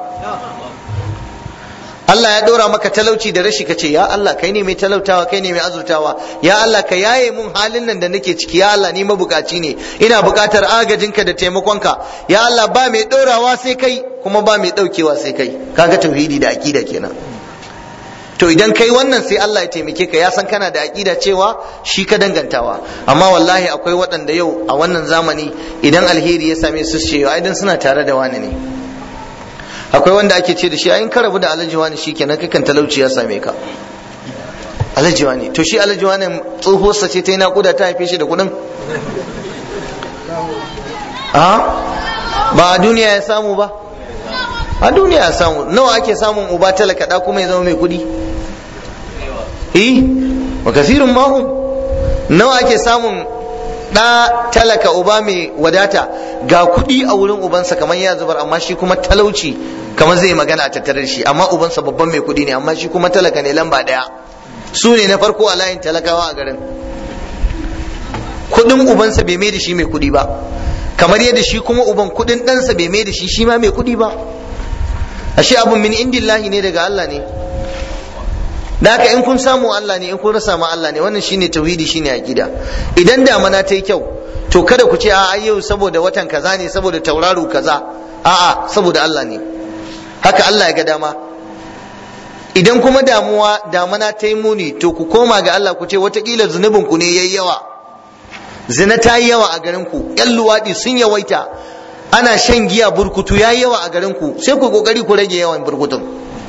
Allah ya ɗora maka talauci da rashi ka ce ya Allah kai ne mai talautawa kai ne mai azurtawa ya Allah ka yaye mun halin nan da nake ciki ya Allah ni mabukaci ne ina bukatar agajinka da taimakonka ya Allah ba mai ɗorawa sai kai kuma ba mai ɗaukewa sai kai kaga tauhidi da aqida kenan to idan kai wannan sai Allah ya taimake ka ya san kana da aqida cewa shi ka dangantawa amma wallahi akwai waɗanda yau a wannan zamani idan alheri ya same su ce ai dan suna tare da wani ne akwai wanda ake ce da shi ayin ka rabu da alhaji wani shikenan kakan talauci ya same ka alhaji wani to shi alhaji wani tsohuwarsa ce ta yi naƙuda ta haife shi da kuɗin a ba a duniya ya samu ba a duniya ya samu nawa ake samun uba talaka da kuma ya zama mai kuɗi eh wa kasirun mahum nawa ake samun ɗa talaka uba mai wadata ga kuɗi a wurin ubansa kamar ya zubar amma shi kuma talauci kamar zai magana a tattare da shi amma ubansa babban mai kuɗi ne amma shi kuma talaka ne lamba ɗaya su ne na farko a layin talakawa a garin kuɗin ubansa bai mai da shi mai kuɗi ba kamar yadda shi kuma uban kuɗin ɗansa bai mai da shi shi ma mai kuɗi ba ashe abun min indillahi ne daga Allah ne da haka in kun samu Allah ne in kun rasa ma Allah ne wannan shine tauhidi shine aqida idan damana ta yi kyau to kada ku ce a yau saboda watan kaza ne saboda tauraro kaza a'a saboda Allah ne haka Allah ya ga dama idan kuma damuwa damana ta yi muni to ku koma ga Allah ku ce watakila zunubin ku ne yayi yawa zina ta yi yawa a garin ku yan luwaɗi sun yawaita ana shan giya burkutu ya yi yawa a garin ku sai ku kokari ku rage yawan burkutun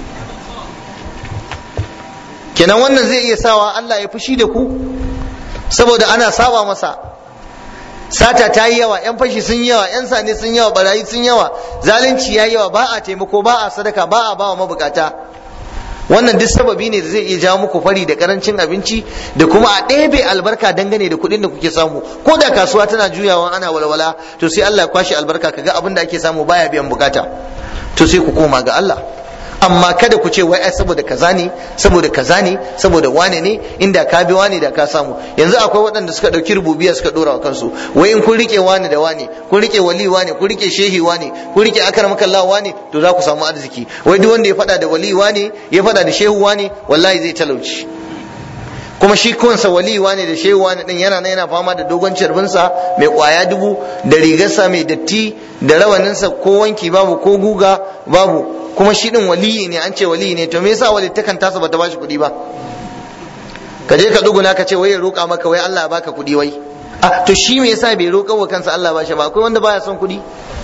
kenan wannan zai iya sawa Allah ya fushi da ku saboda ana saba masa sata ta yi yawa yan fashi sun yawa yan sane sun yawa barayi sun yawa zalunci ya yawa ba a taimako ba a sadaka ba a bawa mabukata wannan duk sababi ne da zai iya jawo muku fari da karancin abinci da kuma a ɗebe albarka dangane da kuɗin da kuke samu ko da kasuwa tana juyawa ana walwala to sai Allah ya kwashe albarka kaga abin da ake samu baya biyan bukata to sai ku koma ga Allah amma kada ku ce wai ai saboda kaza ne saboda kaza ne saboda wane ne inda ka bi wane da ka samu yanzu akwai waɗanda suka ɗauki rububiya suka ɗora wa kansu wai in kun rike wane da wane kun rike wali wane kun rike shehi wane kun rike akramakallah wane to za ku samu arziki wai duk wanda ya faɗa da wali wane ya faɗa da shehu wane wallahi zai talauci kuma shi kansa wali wane da shehu wane din yana nan yana fama da dogon carbinsa mai kwaya dubu da rigarsa mai datti da rawaninsa ko wanki babu ko guga babu kuma shi din waliyi ne an ce waliyi ne to me yasa walittakan tasa bata bashi kuɗi ba ka je ka duguna ka ce wai ya roƙa maka wai Allah ya baka kuɗi wai ah to shi me yasa bai roƙa wa kansa Allah ba shi ba akwai wanda baya son kuɗi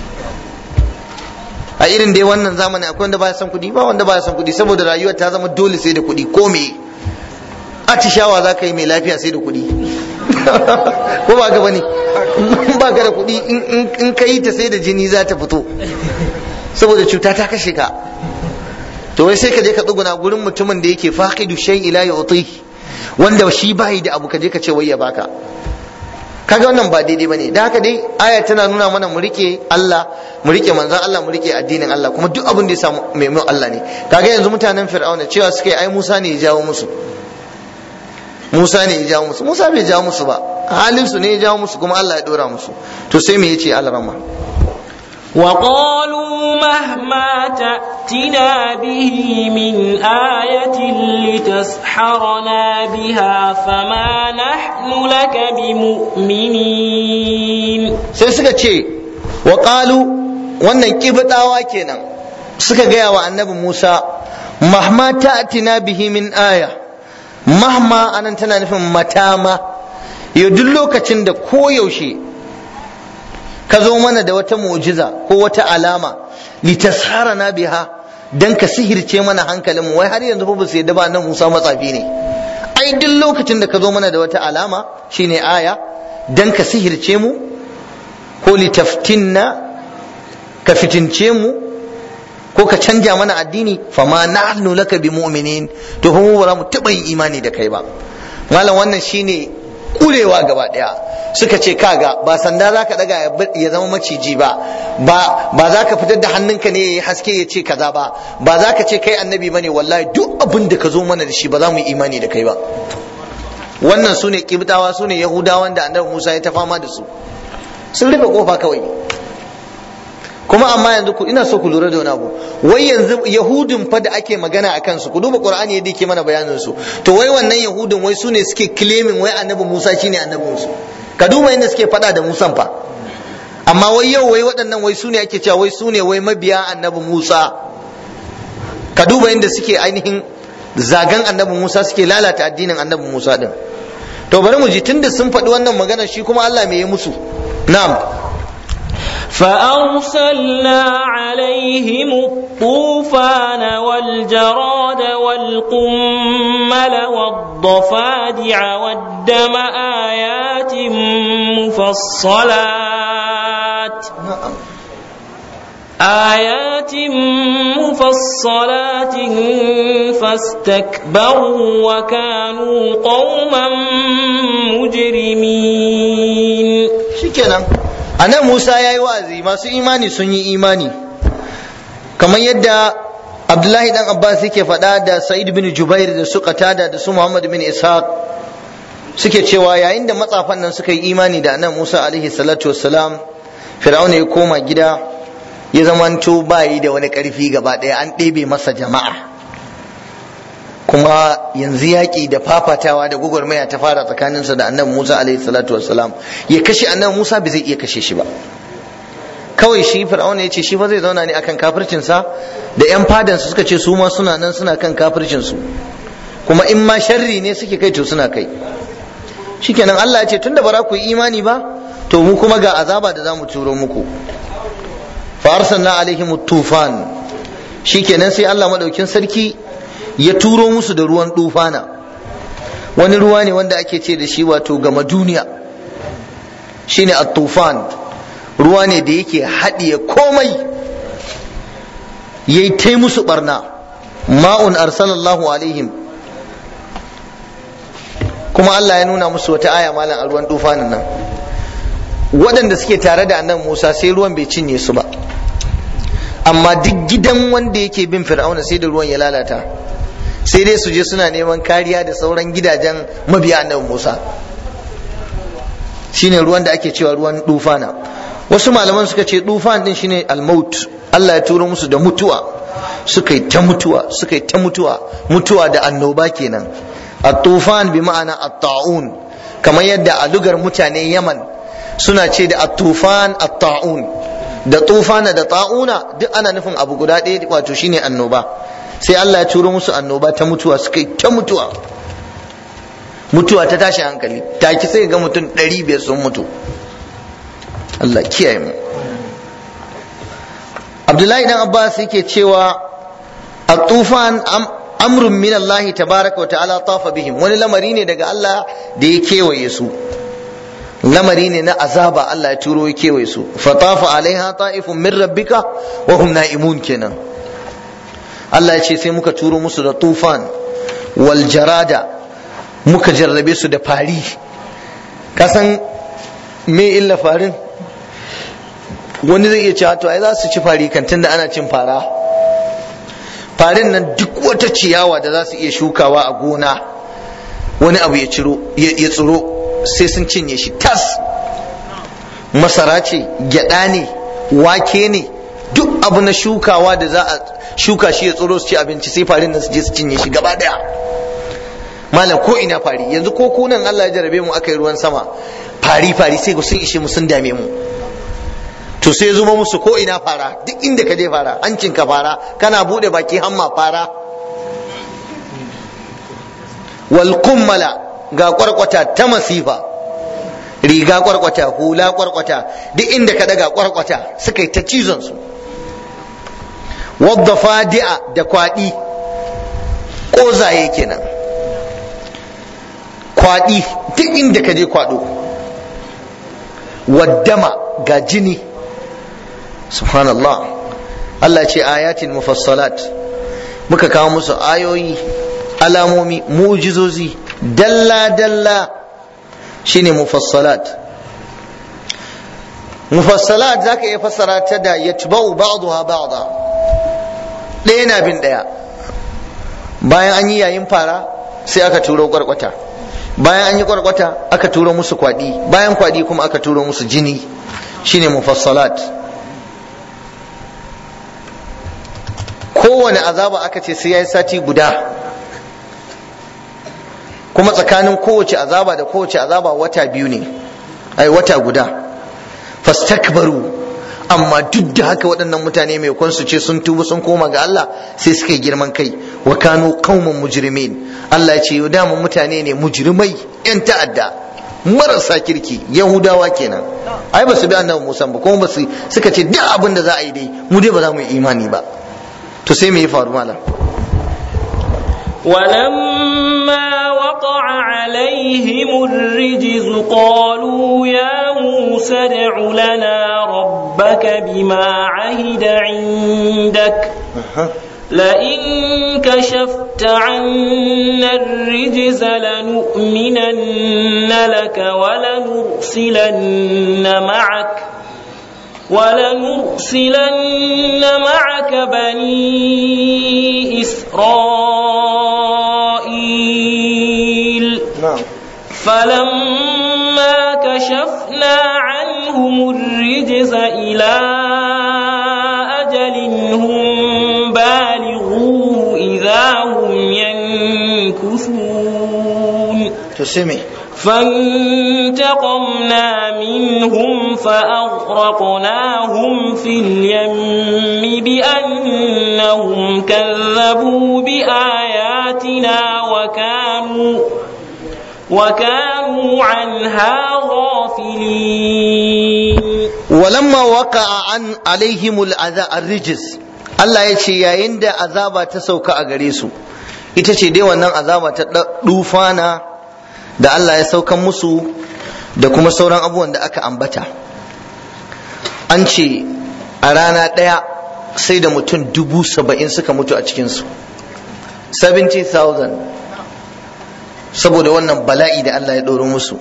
a irin dai wannan zamani akwai wanda baya son kuɗi ba wanda baya son kuɗi saboda rayuwar ta zama dole sai da kuɗi ko me atishawa za ka yi mai lafiya sai da kuɗi ko ba ka bane ba ka da kuɗi in ka yi ta sai da jini za ta fito saboda cuta ta kashe ka to wai sai ka je ka tsuguna gurin mutumin da yake faqidu shay ila yu'ti wanda shi bai da abu ka je ka ce wai ya baka kaga wannan ba daidai bane da haka dai aya tana nuna mana mu rike Allah mu rike manzon Allah mu rike addinin Allah kuma duk abin da ya samu mai mun Allah ne kaga yanzu mutanen Fir'auna cewa suka yi ai Musa ne ya jawo musu Musa ne ya jawo musu Musa bai jawo musu ba halin su ne ya jawo musu kuma Allah ya dora musu to sai me yace Allah rahma وقالوا مهما تأتنا به من آية لتسحرنا بها فما نحن لك بمؤمنين sai suka ce wa wannan kibtawa kenan suka gaya wa annabi Musa mahma ta'tina bihi min aya mahma anan tana nufin matama yau duk lokacin da koyaushe ka zo mana da wata mu'jiza ko wata alama litasharana biha dan ka sihirce mana hankalinmu wai har yanzu ba su yadda ba nan Musa matsafi ne ai duk lokacin da ka zo mana da wata alama shine aya dan ka sihirce mu ko litaftinna ka fitince mu ko ka canja mana addini fama nahnu laka bi mu'minin to kuma ba za mu taɓa yin imani da kai ba malam wannan shine kurewa gaba daya suka ce kaga ba sanda za ka daga ya zama maciji ba ba za ka fitar da hannunka ne ya yi haske ya ce kaza ba ba za ka ce kai annabi bane wallahi duk abin da ka zo mana da shi ba za mu yi imani da kai ba wannan su ne kibtawa su ne yahudawan da annabi musa ya ta fama da su sun rufe kofa kawai kuma amma yanzu ku ina so ku lura da wani abu wai yanzu yahudun fa da ake magana a kansu ku duba qur'ani yadda yake mana bayanin su to wai wannan yahudun wai su ne suke claiming wai annabi musa shine annabin su ka duba inda suke fada da musan fa amma wai yau wai waɗannan wai su ne ake cewa wai su ne wai mabiya annabi musa ka duba inda suke ainihin zagan annabi musa suke lalata addinin annabi musa din to bari mu ji tunda sun faɗi wannan magana shi kuma Allah me ya musu na'am فأرسلنا عليهم الطوفان والجراد والقمل والضفادع والدم آيات مفصلات آيات مفصلات فاستكبروا وكانوا قوما مجرمين shikenan anan Musa ya yi wa'azi masu imani sun yi imani kamar yadda Abdullahi dan Abbas yake faɗa da Sa'id bin Jubair da su Qatada da su Muhammad bin Ishaq suke cewa yayin da matsafan nan suka yi imani da annabi Musa alaihi salatu wassalam Fir'auna ya koma gida ya zamanto bayi da wani ƙarfi gaba ɗaya an ɗebe masa jama'a kuma yanzu yaƙi da fafatawa da gwagwarmaya ta fara tsakaninsa da annabi Musa alaihi salatu wassalam ya kashe annabi Musa bai zai iya kashe shi ba kawai shi fir'auna ya ce shi fa zai zauna ne akan kafircinsa da yan fadansa suka ce su ma suna nan suna kan kafircinsu kuma in ma sharri ne suke kai to suna kai shikenan Allah ya ce tunda ba za ku yi imani ba to mu kuma ga azaba da za mu turo muku fa arsalna alaihim tufan shikenan sai Allah madaukin sarki ya turo musu da ruwan dufana wani ruwa ne wanda ake ce da shi wato gama duniya shine at-tufan ruwa ne da yake haɗiye komai yayi tai musu barna ma'un arsalallahu alaihim kuma Allah ya nuna musu wata aya malam a ruwan dufanin nan waɗanda suke tare da annan Musa sai ruwan bai cinye su ba amma duk gidan wanda yake bin fir'auna sai da ruwan ya lalata sai dai su je suna neman kariya da sauran gidajen mabiya annabi Musa shine ruwan da ake cewa ruwan dufana wasu malaman suka ce dufan din shine almaut Allah ya turo musu da mutuwa suka yi ta mutuwa suka yi ta mutuwa mutuwa da annoba kenan at-tufan bi ma'ana at-ta'un kamar yadda a lugar mutanen Yaman suna ce da at-tufan at-ta'un da tufana da ta'una duk ana nufin abu guda ɗaya wato shine annoba sai Allah ya turo musu annoba ta mutuwa suka yi ta mutuwa mutuwa ta tashi hankali taki sai ga mutum ɗari biyar sun mutu Allah kiyaye mu Abdullahi dan Abbas yake cewa at-tufan amrun min Allah tabaraka wa ta'ala tafa bihim wani lamari ne daga Allah da ya kewaye su lamari ne na azaba Allah ya turo ya kewaye su fatafa alaiha ta'ifun min rabbika wa hum na'imun kenan Allah ya ce sai muka turo musu da tufan wal jarada muka jarrabe su da fari kasan me illa farin wani zai iya cewa to ai za su ci fari kan tunda ana cin fara farin nan duk wata ciyawa da za su iya shukawa a gona wani abu ya ciro ya tsiro sai sun cinye shi tas masara ce gyada ne wake ne duk abu na shukawa da za a shuka shi ya tsiro su ci abinci sai farin nan su je su cinye shi gaba daya malam ko ina fari yanzu ko kunan Allah ya jarabe mu aka yi ruwan sama fari fari sai sun ishe mu sun dame mu to sai zuma musu ko ina fara duk inda ka je fara hancin ka fara kana bude baki hamma fara wal kummala ga kwarkwata ta masifa riga kwarkwata hula kwarkwata duk inda ka daga kwarkwata suka yi ta cizon su wadda fadi'a da kwaɗi ƙozaye kenan kwaɗi duk inda ka je kwaɗo waddama ga jini subhanallah Allah ce ayatin mufassalat muka kawo musu ayoyi alamomi mu'jizozi dalla dalla shine mufassalat mufassalat zaka iya fassara ta da yatba'u ba'daha ba'da ɗaya na bin ɗaya bayan an yi yayin fara sai aka turo kwarkwata bayan an yi kwarkwata aka turo musu kwadi bayan kwadi kuma aka turo musu jini shine mufassalat kowane azaba aka ce sai ya yi sati guda kuma tsakanin kowace azaba da kowace azaba wata biyu ne ai wata guda fastakbaru amma duk da haka waɗannan mutane mai kwan su ce sun tuba sun koma ga Allah sai suka yi girman kai wa kanu qauman mujrimin Allah ya ce yau dama mutane ne mujrimai yan ta'adda marasa kirki yahudawa kenan ai ba su bi annabi Musa ba kuma ba su suka ce duk abin da za a yi dai mu dai ba za mu yi imani ba to sai me ya faru malam ولما وقع عليهم الرجز قالوا يا موسى ادع لنا ربك بما عهد عندك لئن كشفت عنا الرجز لنؤمنن لك ولنرسلن معك ولنرسلن معك بني إسرائيل na'am فلما كشفنا عنهم الرجز إلى أجل هم بالغوه إذا هم ينكثون to sai me فانتقمنا منهم فأغرقناهم في اليم بأنهم كذبوا بآياتنا وكانوا وكانوا عنها غافلين walamma waqa'a an alaihimul ar-rijz Allah ya ce yayin da azaba ta sauka a gare su ita ce dai wannan azaba ta dufana da Allah ya saukan musu da kuma sauran abubuwan da aka ambata an ce a rana ɗaya sai da mutum dubu saba'in suka mutu a cikinsu 70,000 saboda wannan bala'i da Allah ya ɗoro musu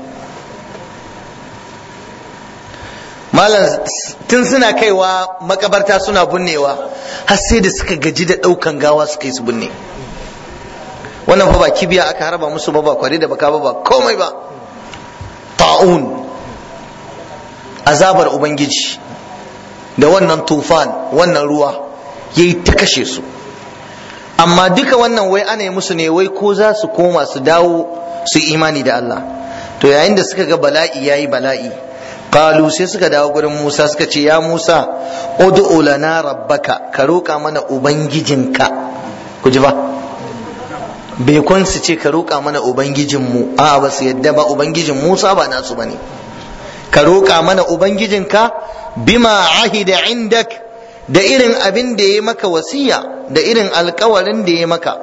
malam tun suna kaiwa makabarta suna binnewa har sai da suka gaji da ɗaukan gawa suka yi su binne wannan fa ba kibiya aka harba musu ba ba kwari da baka ba ba komai ba ta'un azabar ubangiji da wannan tufan wannan ruwa yayi ta kashe su amma duka wannan wai ana yi musu ne wai ko za su koma su dawo su imani da Allah to yayin da suka ga bala'i yayi bala'i qalu sai suka dawo gurin Musa suka ce ya Musa ud'u lana rabbaka ka roƙa mana ubangijinka ku ji ba bai kun su ce ka roƙa mana ubangijinmu a ba su yadda ba ubangijin Musa ba nasu bane ka roƙa mana ubangijinka bima ahida indak da irin abin da ya maka wasiya da irin alkawarin da ya maka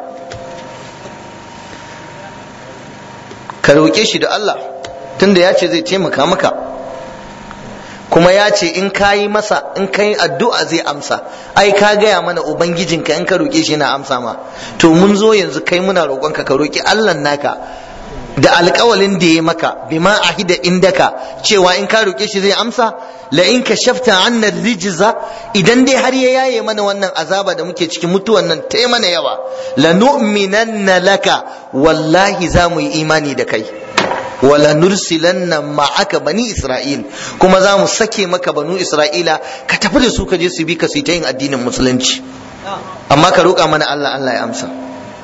ka roƙe shi da Allah tunda ya ce zai taimaka maka kuma ya ce in ka yi masa in ka yi addu'a zai amsa ai ka gaya mana ubangijinka in ka roƙe shi yana amsa ma to mun zo yanzu kai muna roƙonka ka roƙi Allah naka da alƙawalin da ya maka bima ahida indaka cewa in ka roƙe shi zai amsa la in ka shafta anna rijza idan dai har ya yaye mana wannan azaba da muke cikin mutuwan nan ta mana yawa la nu'minanna laka wallahi za mu yi imani da kai wala nursilanna ma'aka bani isra'il kuma za mu sake maka banu isra'ila ka tafi da su ka je su bi ka su ta yin addinin musulunci amma ka roƙa mana Allah Allah ya amsa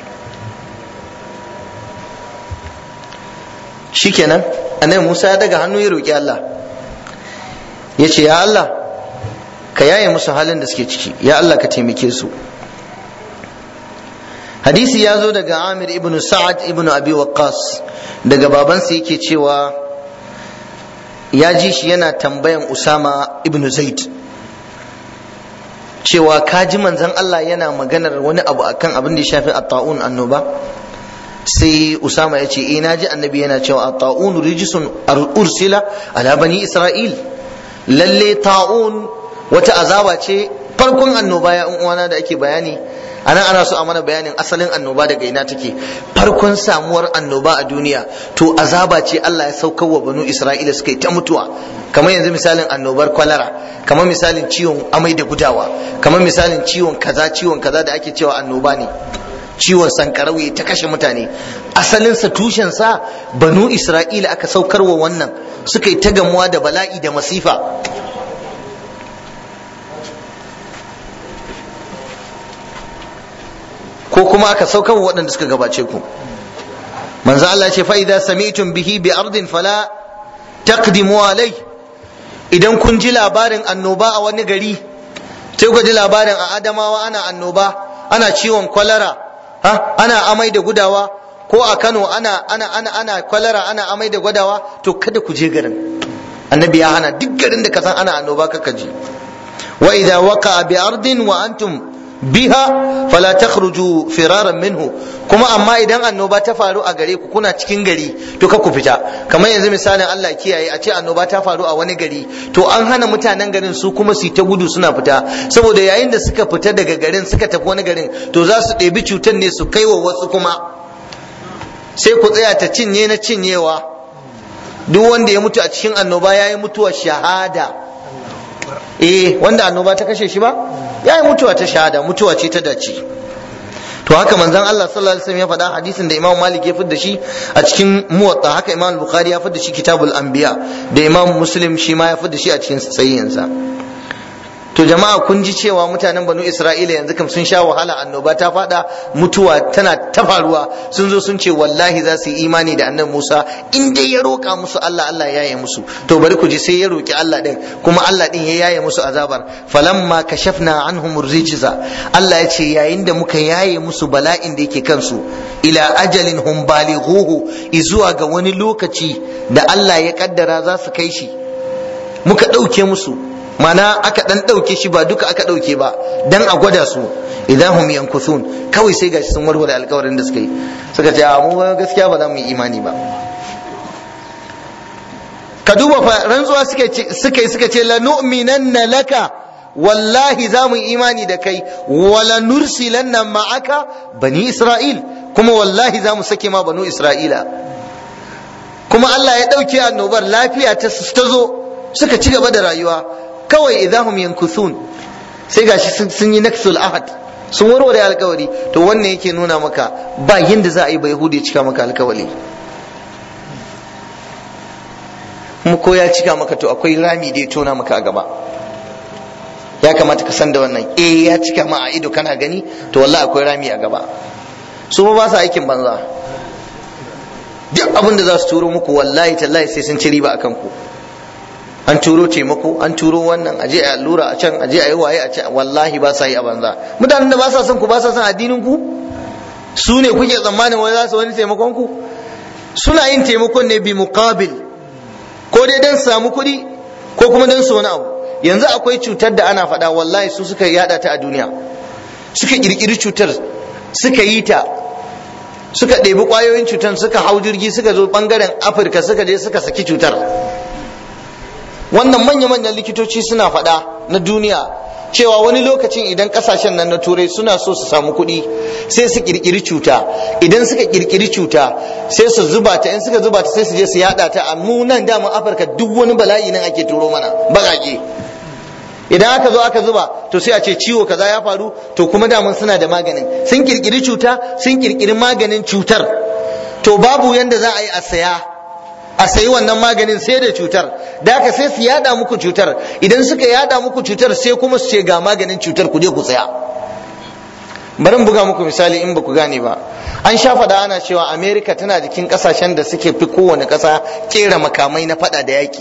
shikenan annabi Musa ya daga hannu ya roƙi Allah ya ce ya Allah ka yaye musu halin da suke ciki ya Allah ka taimake su hadisi ya zo daga Amir ibn Sa'ad ibn Abi Waqqas daga babansa yake cewa ya ji shi yana tambayan Usama ibn Zaid cewa kaji manzon Allah yana maganar wani abu akan abin da ya shafi at-ta'un annoba sai Usama ya ce eh naji annabi yana cewa at-ta'un rijsun ursila ala bani Isra'il lalle ta'un wata azaba ce farkon annoba ya uwana da ake bayani anan ana so a mana bayanin asalin annoba daga ina take farkon samuwar annoba a duniya to azaba ce Allah ya saukar wa banu Isra'ila suka yi ta mutuwa kamar yanzu misalin annobar kwalara kamar misalin ciwon amai da gudawa kamar misalin ciwon kaza ciwon kaza da ake cewa annoba ne ciwon sankarau ta kashe mutane asalinsa tushensa banu Isra'ila aka saukar wa wannan suka yi ta gamuwa da bala'i da masifa ko kuma aka saukar wa waɗanda suka gabace ku manzo Allah ce fa idza sami'tum bihi bi ardin fala taqdimu alai idan kun ji labarin annoba a wani gari sai ku ji labarin a Adamawa ana annoba ana ciwon kwalara ha ana amai da gudawa ko a Kano ana ana ana ana kwalara ana amai da gudawa to kada ku je garin annabi ya hana duk garin da ka san ana annoba kaka je wa idza waqa bi ardin wa antum biha fala takhruju firaran minhu kuma amma idan annoba ta faru a gare ku kuna cikin gari to ka ku fita kamar yanzu misalin Allah kiyaye a ce annoba ta faru a wani gari to an hana mutanen garin su kuma su ta gudu suna fita saboda yayin da suka fita daga garin suka tafi wani garin to za su ɗebi cutar ne su kai wa wasu kuma sai ku tsaya ta cinye na cinyewa duk wanda ya mutu a cikin annoba ya yi mutuwar shahada eh wanda annoba ta kashe shi ba ya yi mutuwa ta shahada mutuwa ce ta dace to haka manzon Allah sallallahu alaihi wasallam ya faɗa hadisin da Imam Malik ya fidda shi a cikin Muwatta haka Imam Bukhari ya fidda shi Kitabul Anbiya da Imam Muslim shi ma ya fidda shi a cikin sahihinsa to jama'a kun ji cewa mutanen banu isra'ila yanzu kam sun sha wahala annoba ta fada mutuwa tana ta faruwa sun zo sun ce wallahi za su yi imani da annabi musa in dai ya roƙa musu allah allah ya yaye musu to bari ku ji sai ya roƙi allah din kuma allah din ya yaye musu azabar falamma kashafna anhum rijza allah ya ce yayin da muka yaye musu bala'in da yake kansu ila ajalin hum balighuhu izuwa ga wani lokaci da allah ya kaddara za su kai shi muka ɗauke musu mana aka dan ɗauke shi ba duka aka ɗauke ba dan a gwada su idan hum yankuthun kawai sai gashi sun warware alƙawarin da suka yi suka ce mu gaskiya ba za mu yi imani ba ka duba fa rantsuwa suka yi suka ce la nu'minanna laka wallahi za mu yi imani da kai wala nursilanna ma'aka bani isra'il kuma wallahi za mu sake ma banu isra'ila kuma Allah ya ɗauke annobar lafiya ta zo suka ci gaba da rayuwa kawai idahum yankuthun sai gashi sun yi naksul ahad sun warware alkawari to wannan yake nuna maka ba yanda za a yi ba yahudi cika maka alkawari kuma ko ya cika maka to akwai rami da ya tona maka a gaba ya kamata ka san da wannan eh ya cika ma a ido kana gani to wallahi akwai rami a gaba su ba sa aikin banza duk abin da za su turo muku wallahi tallahi sai sun ci riba akan ku an turo taimako an turo wannan aje a allura a can aje a yi waye a can wallahi ba sa yi a banza mutanen da ba sa son ku ba sa son addinin ku su ne kuke tsammanin wani za su wani taimakon ku suna yin taimakon ne bi muqabil ko dai dan samu kuɗi ko kuma dan su wani abu yanzu akwai cutar da ana faɗa wallahi su suka yada ta a duniya suka kirkiri cutar suka yi ta suka ɗebi ƙwayoyin cutar suka hau jirgi suka zo ɓangaren afirka suka je suka saki cutar wannan manya-manyan likitoci suna faɗa na duniya cewa wani lokacin idan kasashen nan na turai suna so su samu kuɗi sai su kirkiri cuta idan suka kirkiri cuta sai su zuba ta in suka zuba ta sai su je su yada ta a mu nan daman afirka duk wani bala'i nan ake turo mana baƙaƙe idan aka zo aka zuba to sai a ce ciwo kaza ya faru to kuma daman suna da maganin sun kirkiri cuta sun kirkiri maganin cutar to babu yanda za a yi a saya a sayi wannan maganin sai da cutar da haka sai su yada muku cutar idan suka yada muku cutar sai kuma su ce ga maganin cutar ku je ku tsaya bari buga muku misali in ba ku gane ba an sha faɗa ana cewa america tana jikin ƙasashen da suke fi kowane ƙasa kera makamai na faɗa da yaƙi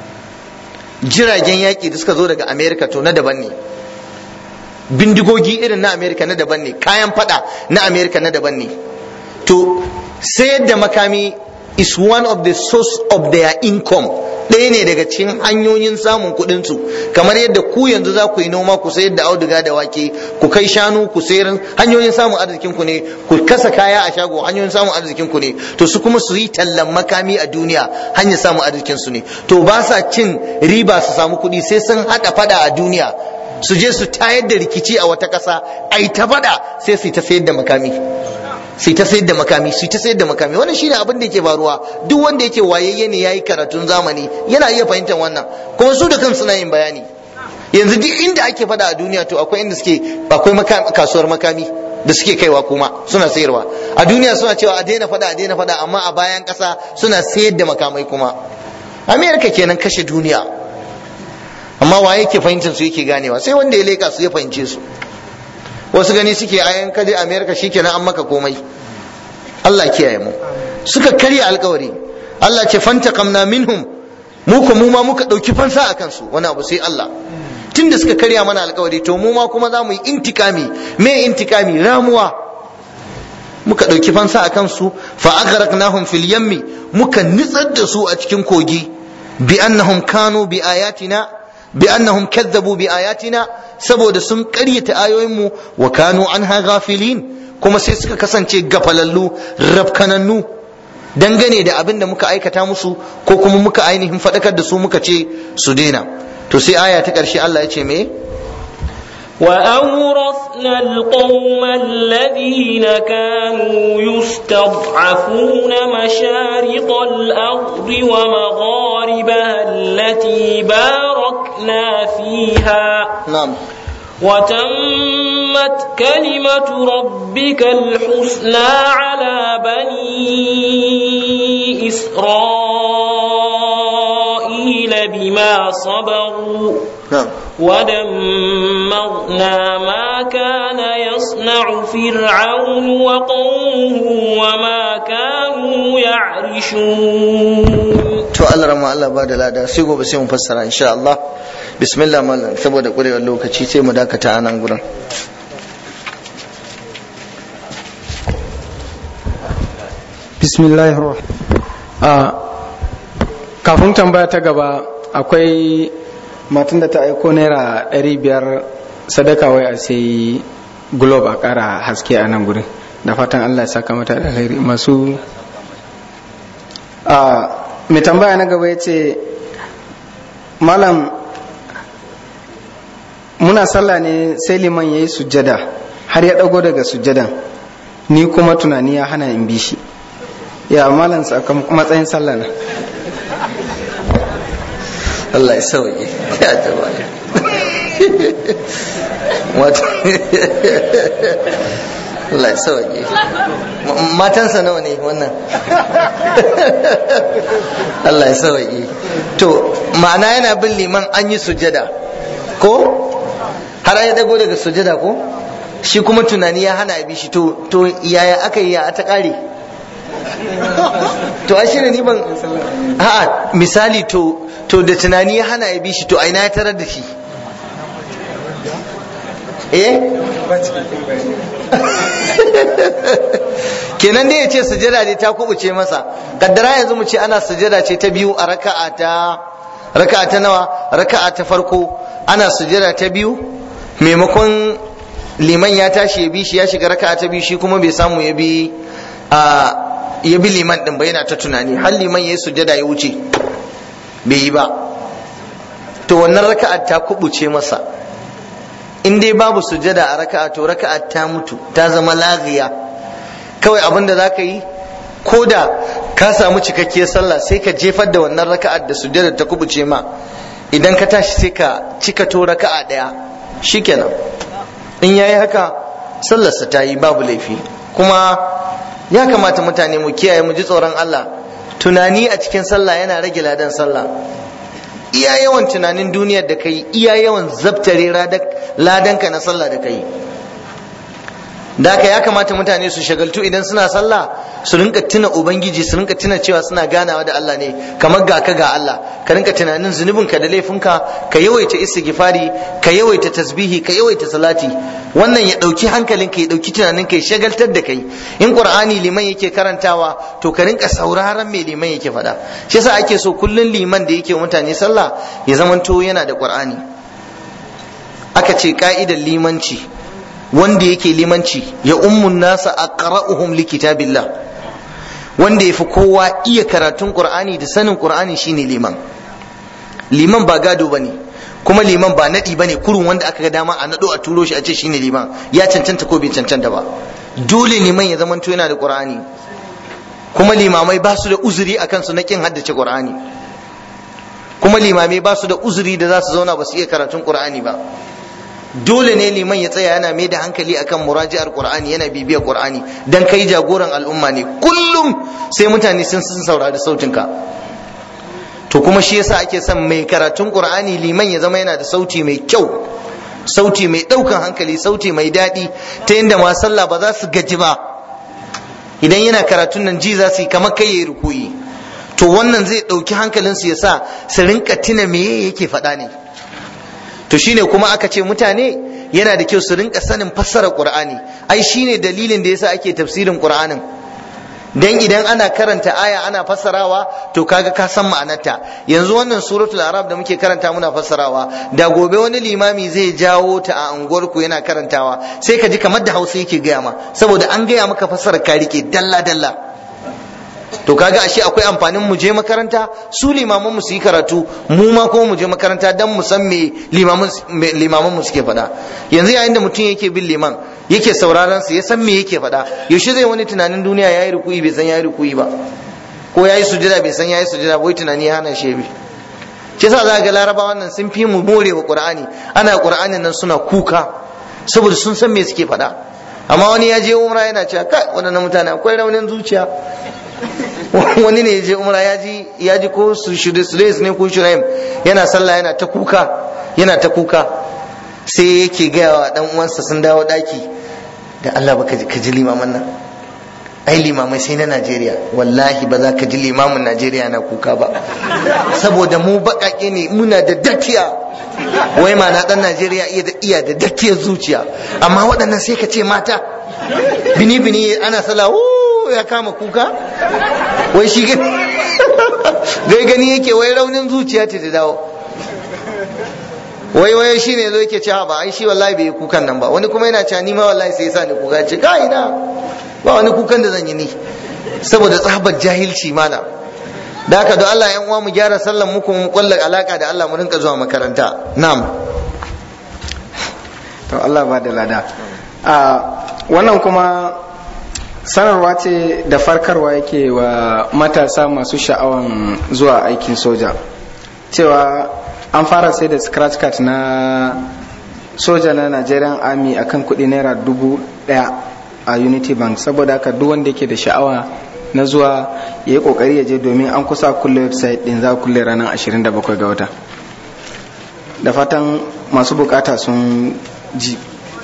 jiragen yaƙi da suka zo daga america to na daban ne bindigogi irin na america na daban ne kayan faɗa na america na daban ne to sayar da makami is one of the source of their income ɗaya ne daga cikin hanyoyin samun kuɗin su kamar yadda ku yanzu za ku yi noma ku sayar da auduga da wake ku kai shanu ku sayar hanyoyin samun arzikin ku ne ku kasa kaya a shago hanyoyin samun arzikin ku ne to su kuma su yi tallan makami a duniya hanyar samun arzikin su ne to ba sa cin riba su samu kuɗi sai sun haɗa fada a duniya su je su tayar da rikici a wata ƙasa ai ta faɗa sai su ta sayar da makami sai ta sayar da makami sai ta sayar da makami wannan shine abin da yake faruwa duk wanda yake wayayye ne yayi karatun zamani yana iya fahimtar wannan kuma su da kansu suna yin bayani yanzu duk inda ake faɗa a duniya to akwai inda suke akwai kasuwar makami da suke kaiwa kuma suna sayarwa a duniya suna cewa a daina faɗa a daina faɗa amma a bayan ƙasa suna sayar da makamai kuma amerika kenan kashe duniya amma waye ke fahimtar su yake ganewa sai wanda ya leka su ya fahimce su wasu gani suke ayan kaje amerika shikenan an maka komai Allah kiyaye mu suka karya alkawari Allah ce fantaqamna minhum mu ko mu ma muka dauki fansa akan su wani abu sai Allah tunda suka karya mana alkawari to mu ma kuma za mu yi intikami me intikami ramuwa muka ɗauki fansa a kansu fa aghraqnahum fil yammi muka nitsar da su a cikin kogi bi annahum kanu bi ayatina bi annahum kadzabu bi ayatina saboda sun ƙaryata ayoyinmu wa kanu anha ghafilin kuma sai suka kasance gafalallu rafkanannu dangane da abin da muka aikata musu ko kuma muka ainihin faɗakar da su muka ce su daina to sai aya ta ƙarshe Allah ya ce me وأورثنا القوم الذين كانوا يستضعفون مشارق الأرض ومغاربها التي باركنا فيها نعم وتمت كلمة ربك الحسنى على بني إسرائيل بما صبروا نعم ودمرنا ما كان يصنع فرعون وقومه وما كانوا يعرشون to Allah rama Allah ba da lada sai gobe sai mu fassara insha Allah bismillah mallam saboda kurewar lokaci sai mu dakata a nan gurin bismillahir a kafin tambaya ta gaba akwai matan da ta aiko naira 500 sadaka wai a sai globe a kara haske a nan gurin da fatan allah ya saka mata da alheri masu a mai tambaya na gaba ya ce malam muna sallah ne sai liman ya yi sujjada har ya ɗago daga sujjadan ni kuma tunani ya hana in bi shi ya malam sakamakon matsayin sallah na Allah ya sauke ya jaba wato Allah ya sauke matansa nawa ne wannan Allah ya sauke to ma'ana yana bin liman an yi sujada ko har ya dago daga sujada ko shi kuma tunani ya hana bi shi to to yaya aka yi ya ta kare to a shi ne ni ban a'a misali to to da tunani ya hana ya bi shi to aina ya tarar da shi eh kenan dai ya ce sujada dai ta kubuce masa kaddara yanzu mu ce ana sujada ce ta biyu a raka'a ta raka'a ta nawa raka'a ta farko ana sujada ta biyu maimakon liman ya tashi ya bi shi ya shiga raka'a ta biyu shi kuma bai samu ya bi a ya bi liman din ba yana ta tunani har liman ya yi sujada ya wuce bai yi ba to wannan raka'a ta kubuce masa in dai babu sujada a raka'a to raka'a ta mutu ta zama laghiya kawai abin da za ka yi ko da ka samu cikakkiyar sallah sai ka jefar da wannan raka'ar da sujada ta kubuce ma idan ka tashi sai ka cika to raka'a daya shikenan in yayi haka sallarsa ta yi babu laifi kuma ya kamata mutane mu kiyaye mu ji tsoron Allah tunani a cikin sallah yana rage ladan sallah iya yawan tunanin duniyar da kai iya yawan zabtare ladanka na sallah da kai da haka ya kamata mutane su shagaltu idan suna sallah su rinka tuna ubangiji su rinka tuna cewa suna ganawa da Allah ne kamar ga ka ga Allah ka rinka tunanin zunubinka da laifinka ka yawaita istighfari ka yawaita tasbihi ka yawaita salati wannan ya dauki hankalinka ya dauki tunaninka ya shagaltar da kai in qur'ani liman yake karantawa to ka rinka sauraron me liman yake faɗa shi yasa ake so kullun liman da yake mutane sallah ya zamanto yana da qur'ani aka ce ka'idar limanci wanda yake limanci ya ummun nasa aqra'uhum likitabillah wanda yafi kowa iya karatun qur'ani da sanin qur'ani shine liman liman ba gado bane kuma liman ba naɗi bane kurun wanda aka ga dama a naɗo a turo shi a ce shine liman ya cancanta ko bai cancanta ba dole liman ya zamanto yana da qur'ani kuma limamai ba su da uzuri akan su na kin haddace qur'ani kuma limamai ba su da uzuri da za su zauna ba su iya karatun qur'ani ba dole ne liman ya tsaya yana mai da hankali akan muraji'ar qur'ani yana bibiyar qur'ani dan kai jagoran al'umma ne kullum sai mutane sun sun saurari sautinka to kuma shi yasa ake son mai karatun qur'ani liman ya zama yana da sauti mai kyau sauti mai daukan hankali sauti mai daɗi ta yadda ma sallah ba za su gaji ba idan yana karatun nan ji za su yi kamar kai yayi rukuyi to wannan zai ɗauki hankalinsu ya sa su rinka tuna me yake faɗa ne to shine kuma aka ce mutane yana da kyau su rinka sanin fassarar qur'ani ai shine dalilin da yasa ake tafsirin qur'anin dan idan ana karanta aya ana fassarawa to kaga ka san ma'anarta yanzu wannan suratul arab da muke karanta muna fassarawa da gobe wani limami zai jawo ta a unguwarku yana karantawa sai ka ji kamar da hausa yake gaya ma saboda an gaya maka fassarar ka rike dalla dalla to kaga ashe akwai amfanin mu je makaranta su limaman mu su yi karatu mu ma kuma mu je makaranta dan mu san me limaman mu suke faɗa yanzu yayin da mutum yake bin liman yake sauraron su ya san me yake faɗa yaushe zai wani tunanin duniya yayi rukuyi bai san yayi rukuyi ba ko yayi sujada bai san yayi sujada wai tunani ya hana shi bi shi yasa za ga larabawa nan sun fi mu more wa qur'ani ana qur'anin nan suna kuka saboda sun san me suke faɗa amma wani ya je umra yana cewa kai waɗannan mutane akwai raunin zuciya wani ne je umra ya ji ya ji ko su shudes ne ko shuraim yana sallah yana ta kuka yana ta kuka sai yake gaya wa dan uwansa sun dawo daki da Allah baka ka ji limaman nan ai limamai sai na Najeriya wallahi ba za ka ji limamin Najeriya na kuka ba saboda mu baƙaƙe ne muna da dakiya wai ma na dan Najeriya iya da iya da dakiyar zuciya amma waɗannan sai ka ce mata bini bini ana sallah ya kama kuka wai shi gai gani yake wai raunin zuciya ce ta dawo wai wai shi ne zo yake cewa ba ai shi wallahi bai yi kukan nan ba wani kuma yana cewa ni ma wallahi sai yasa ni kuka ce ka ina ba wani kukan da zan yi ni saboda tsabar jahilci mana da haka don Allah yan uwa mu gyara sallan muku mu kulla alaka da Allah mu rinka zuwa makaranta na'am to Allah ba da lada a wannan kuma sanarwa ce da farkarwa yake wa matasa masu sha'awan zuwa aikin soja cewa an fara sai da scratch card na soja na nigerian army akan kudi naira dubu daya a unity bank saboda haka duk wanda yake da sha'awa na zuwa ya yi kokari ya je domin an kusa kulle website din za kulle ranar 27 ga wata da fatan masu bukata sun ji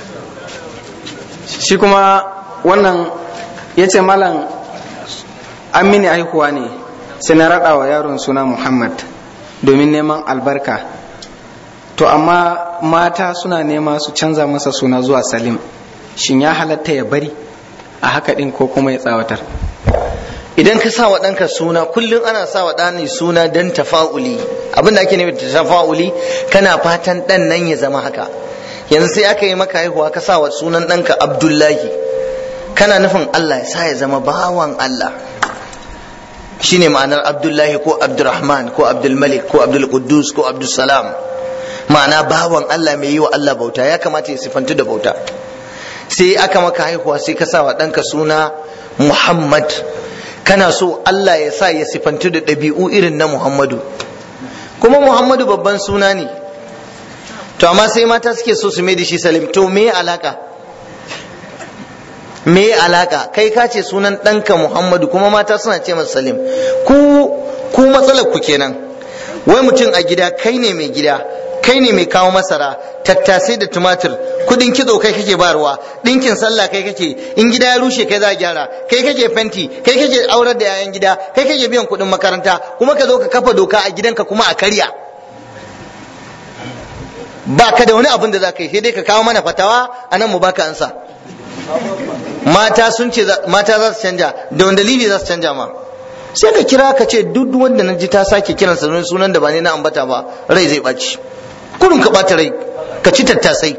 shi kuma wannan ya ce malam an mini haihuwa ne sai na raɗa wa yaron suna muhammad domin neman albarka to amma mata suna nema su canza masa suna zuwa salim shin ya halatta ya bari a haka ɗin ko kuma ya tsawatar idan ka sa wa ɗanka suna kullum ana sa wa ɗani suna don tafa'uli abinda ake nufi da tafa'uli kana fatan ɗan nan ya zama haka yanzu sai aka yi maka haihuwa ka sa wa sunan ɗanka abdullahi kana nufin Allah ya sa ya zama bawan Allah shine ma'anar abdullahi ko abdurrahman ko abdulmalik ko abdulquddus ko abdulsalam ma'ana bawan Allah mai yi wa Allah bauta ya kamata ya sifantu da bauta sai aka maka haihuwa sai ka sa wa ɗanka suna muhammad kana so Allah ya sa ya sifantu da ɗabi'u irin na muhammadu kuma muhammadu babban suna ne to amma sai mata suke so su mai da shi salim to me alaka me alaka kai ka ce sunan ɗanka muhammadu kuma mata suna ce masa salim ku ku matsalar ku kenan wai mutum a gida kai ne mai gida kai ne mai kawo masara tattasai da tumatir kudin kitso kai kake barwa dinkin sallah kai kake in gida ya rushe kai za a gyara kai kake fenti kai kake aurar da yayan gida kai kake biyan kudin makaranta kuma ka zo ka kafa doka a gidanka kuma a karya ba ka da wani abin da za ka yi sai dai ka kawo mana fatawa a nan mu baka ansa mata sun ce mata za su canja da wani dalili za su canja ma sai ka kira ka ce duk wanda na ji ta sake kiran sa sunan da ba ne na ambata ba rai zai ɓaci kurin ka ɓata rai ka ci tattasai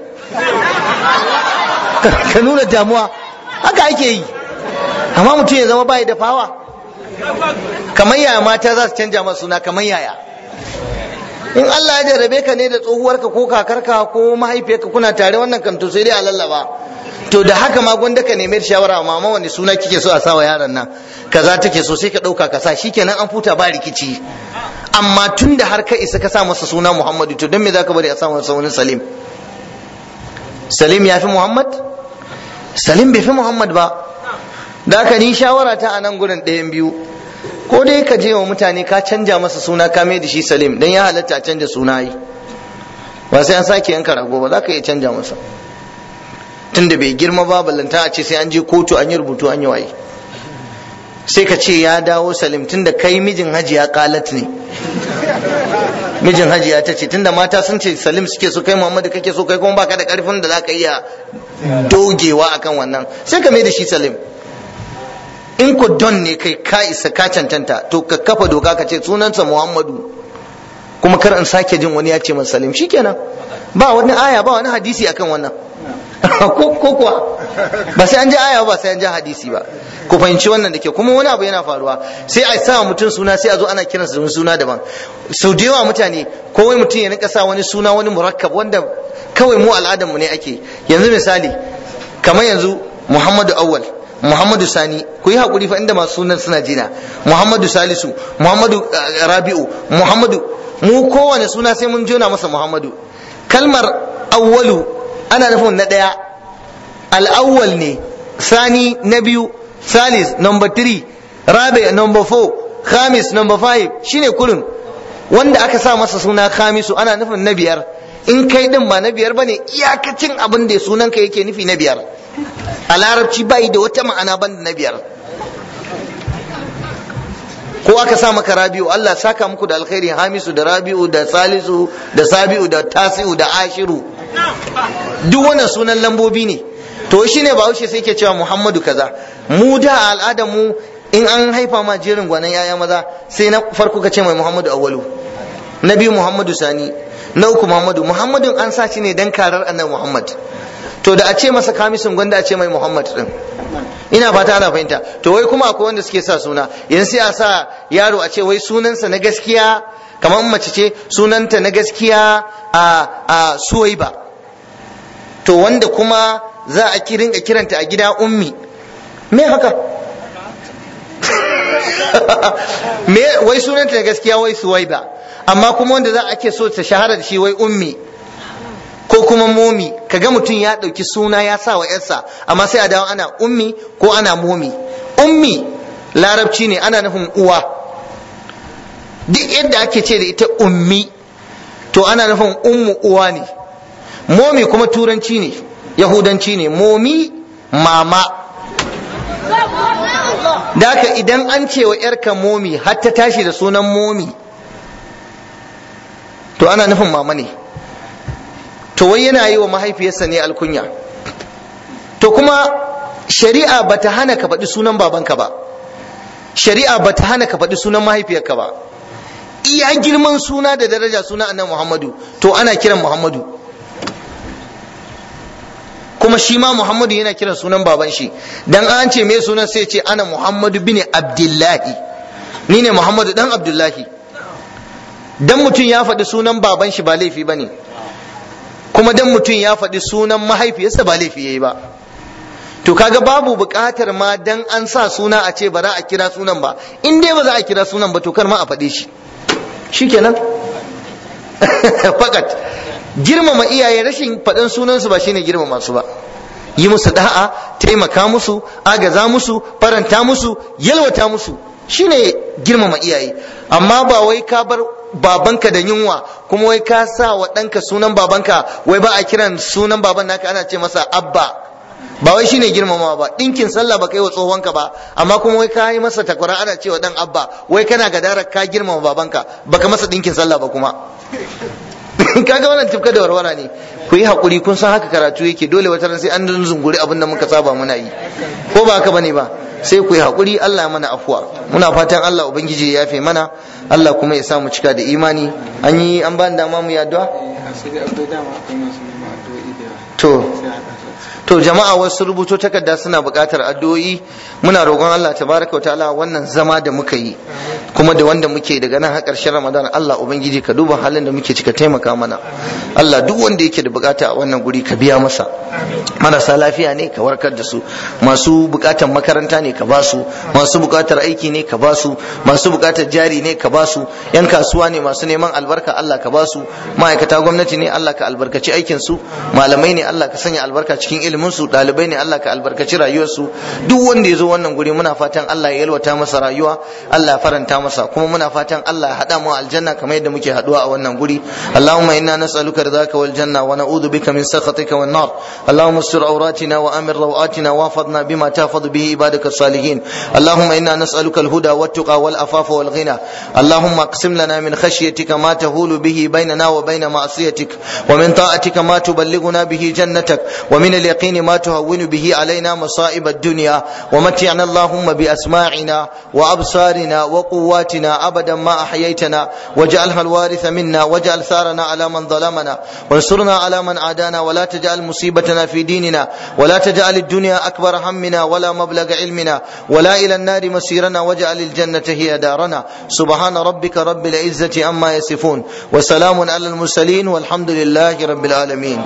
ka nuna damuwa haka ake yi amma mutum ya zama bai da fawa kamar yaya mata za su canja masu suna kamar yaya in Allah ya jarrabe ka ne da tsohuwarka ko kakarka ko mahaifiyarka kuna tare wannan kan to sai dai a lallaba to da haka ma gwanda ka nemi shawara mama wani suna kike so a sawa yaron nan kaza take so sai ka dauka ka sa shikenan an futa ba rikici amma tun da har ka isa ka sa masa suna Muhammadu to don me zaka bari a sa masa wani Salim Salim ya fi Muhammad Salim bai fi Muhammad ba da haka ni shawara ta a nan gurin ɗayan biyu ko dai ka je wa mutane ka canja masa suna ka mai da shi Salim dan ya halatta a canja suna yi ba sai an sake yanka rago ba za ka iya canja masa tunda bai girma ba ballanta a ce sai an je kotu an yi rubutu an yi waye sai ka ce ya dawo salim tunda kai mijin hajiya kalat ne mijin hajiya ta ce tunda mata sun ce salim suke so kai muhammadu kake so kai kuma baka da karfin da zaka iya dogewa akan wannan sai ka mai da shi salim in ku don ne kai ka isa ka cancanta to ka kafa doka ka ce sunansa muhammadu kuma kar in sake jin wani ya ce masa salim shikenan ba wani aya ba wani hadisi akan wannan ko kuwa ba sai an ji aya ba sai an ji hadisi ba ku fahimci wannan da ke kuma wani abu yana faruwa sai a sa mutum suna sai a zo ana kiransa da suna daban sau da yawa mutane ko wai mutum ya rinka sa wani suna wani murakkab wanda kawai mu al'adar mu ne ake yanzu misali kamar yanzu Muhammadu Awwal Muhammadu Sani ku yi hakuri fa inda masu sunan suna jina Muhammadu Salisu Muhammadu Rabi'u Muhammadu mu kowane suna sai mun jona masa Muhammadu kalmar awwalu ana nufin na ɗaya al'awwal ne sani na biyu salis number three rabi number four khamis number five shine kurin wanda aka sa masa suna khamisu ana nufin na biyar in kai din ba na biyar bane iyakacin abin da sunan ka yake nufi na biyar a larabci bai da wata ma'ana banda na biyar ko aka sa maka rabi'u Allah saka muku da alkhairi hamisu da rabi'u da salisu da sabi'u da tasi'u da ashiru duk wannan sunan lambobi ne to shine ba wuce sai ke cewa muhammadu kaza mu da al'adar mu in an haifa ma jerin gwanan yaya maza sai na farko ka ce mai muhammadu awwalu na biyu muhammadu sani na uku muhammadu muhammadun an sa shi ne dan karar annabi muhammad to da a ce masa kamisin gwanda a ce mai muhammad din ina fata ana fahimta to wai kuma akwai wanda suke sa suna yanzu sai a sa yaro a ce wai sunansa na gaskiya kamar mace ce sunanta na gaskiya a a suwaiba to wanda kuma za a kirin a kiranta a gida ummi me haka me wai sunanta na gaskiya wai suwaiba amma kuma wanda za a ke so ta shahara da shi wai ummi ko kuma momi kaga mutum ya ɗauki suna ya sa wa yarsa amma sai a dawo ana ummi ko ana momi ummi larabci ne ana nufin uwa duk yadda ake ce da ita ummi to ana nufin ummu uwa ne momi kuma turanci ne yahudanci ne momi mama da haka idan an ce wa yarka momi har ta tashi da sunan momi to ana nufin mama ne to wai yana yi wa mahaifiyarsa ne alkunya to kuma shari'a bata hana ka faɗi sunan babanka ba shari'a bata hana ka faɗi sunan mahaifiyarka ba iya girman suna da daraja suna annabi muhammadu to ana kiran muhammadu kuma shi ma muhammadu yana kiran sunan baban shi dan an ce me sunan sai ce ana muhammadu bin abdullahi ni ne muhammadu dan abdullahi dan mutum ya faɗi sunan baban shi ba laifi ba ne kuma dan mutum ya faɗi sunan mahaifiyarsa ba laifi yayi ba to kaga babu buƙatar ma dan an sa suna a ce ba za a kira sunan ba in dai ba za a kira sunan ba to kar ma a faɗe shi shikenan fakat girmama iyaye rashin faɗin sunansu ba shine girmama su ba yi musu da'a taimaka musu agaza musu faranta musu yalwata musu shine girmama iyaye amma ba wai ka bar babanka da yunwa kuma wai ka sa wa ɗanka sunan babanka wai ba a kiran sunan baban naka ana ce masa abba ba wai shine girmama ba ɗinkin sallah ba kai wa tsohonka ba amma kuma wai ka yi masa takwara ana ce wa ɗan abba wai kana gadara ka girmama babanka baka masa ɗinkin sallah ba kuma kaga wannan tufka da warwara ne ku yi hakuri kun san haka karatu yake dole wata ran sai an zunguri abin da muka saba muna yi ko ba haka bane ba sai ku yi hakuri Allah mana afuwa muna fatan Allah ubangiji ya yafe mana Allah kuma ya sa mu cika da imani an yi an ba dama mu yi addu'a to to jama'a wasu rubuto takarda suna buƙatar addu'o'i muna roƙon Allah tabaraka ta'ala wannan zama da muka yi kuma da wanda muke daga nan har ƙarshen Ramadan Allah ubangiji ka duba halin da muke cika taimaka mana Allah duk wanda yake da buƙata a wannan guri ka biya masa marasa lafiya ne ka warkar da su masu buƙatar makaranta ne ka ba su masu buƙatar aiki ne ka ba su masu buƙatar jari ne ka ba su yan kasuwa ne masu neman albarka Allah ka ba su ma'aikata gwamnati ne Allah ka albarkaci aikin su malamai ne Allah ka sanya albarka cikin ilimin su ɗalibai ne Allah ka albarkaci rayuwar su duk wanda ya zo wannan guri muna fatan Allah ya yalwata masa rayuwa Allah ya faranta masa kuma muna fatan Allah ya haɗa mu aljanna kamar yadda muke haɗuwa a wannan guri Allahumma inna nas'aluka ridaka wal janna wa na'udhu bika min sakhatika wan nar Allahumma استر عوراتنا وامن روآتنا واحفظنا بما تحفظ به عبادك الصالحين اللهم انا نسالك الهدى والتقى والعفاف والغنى اللهم اقسم لنا من خشيتك ما تهول به بيننا وبين معصيتك ومن طاعتك ما تبلغنا به جنتك ومن اليقين ما تهون به علينا مصائب الدنيا ومتعنا اللهم باسماعنا وابصارنا وقواتنا ابدا ما احييتنا واجعلها الوارث منا واجعل ثارنا على من ظلمنا وانصرنا على من عادانا ولا تجعل مصيبتنا في ديننا ولا تجعل الدنيا أكبر همنا ولا مبلغ علمنا ولا إلى النار مسيرنا واجعل الجنة هي دارنا سبحان ربك رب العزة أما يصفون وسلام على المرسلين والحمد لله رب العالمين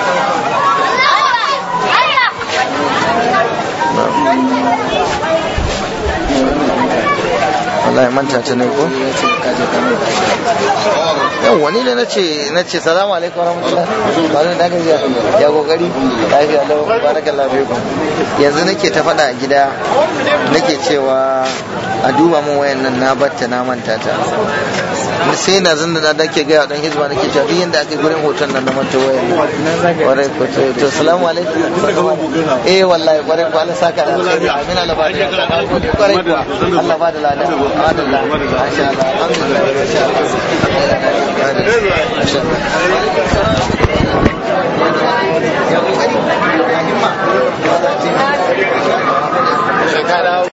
Allah ya manta ta ne ko? Yau wani da nace nace salamu alaikum warahmatullah. Bari da gajiya. Ya kokari. Lafiya lau barakallahu fiikum. Yanzu nake ta faɗa a gida nake cewa a duba min wayan nan na batta na manta ta. Sai na zan da nake ga dan hizba nake cewa duk yanda aka gurin hoton nan na manta wayan. Warai ko to to salamu alaikum. Eh wallahi kwarai ko Allah saka da alheri. Amin Allah ba da kwarai ko Allah ba da lada. Alhamdulillah. Masha Allah. Alhamdulillah. Masha Allah. Masha Allah.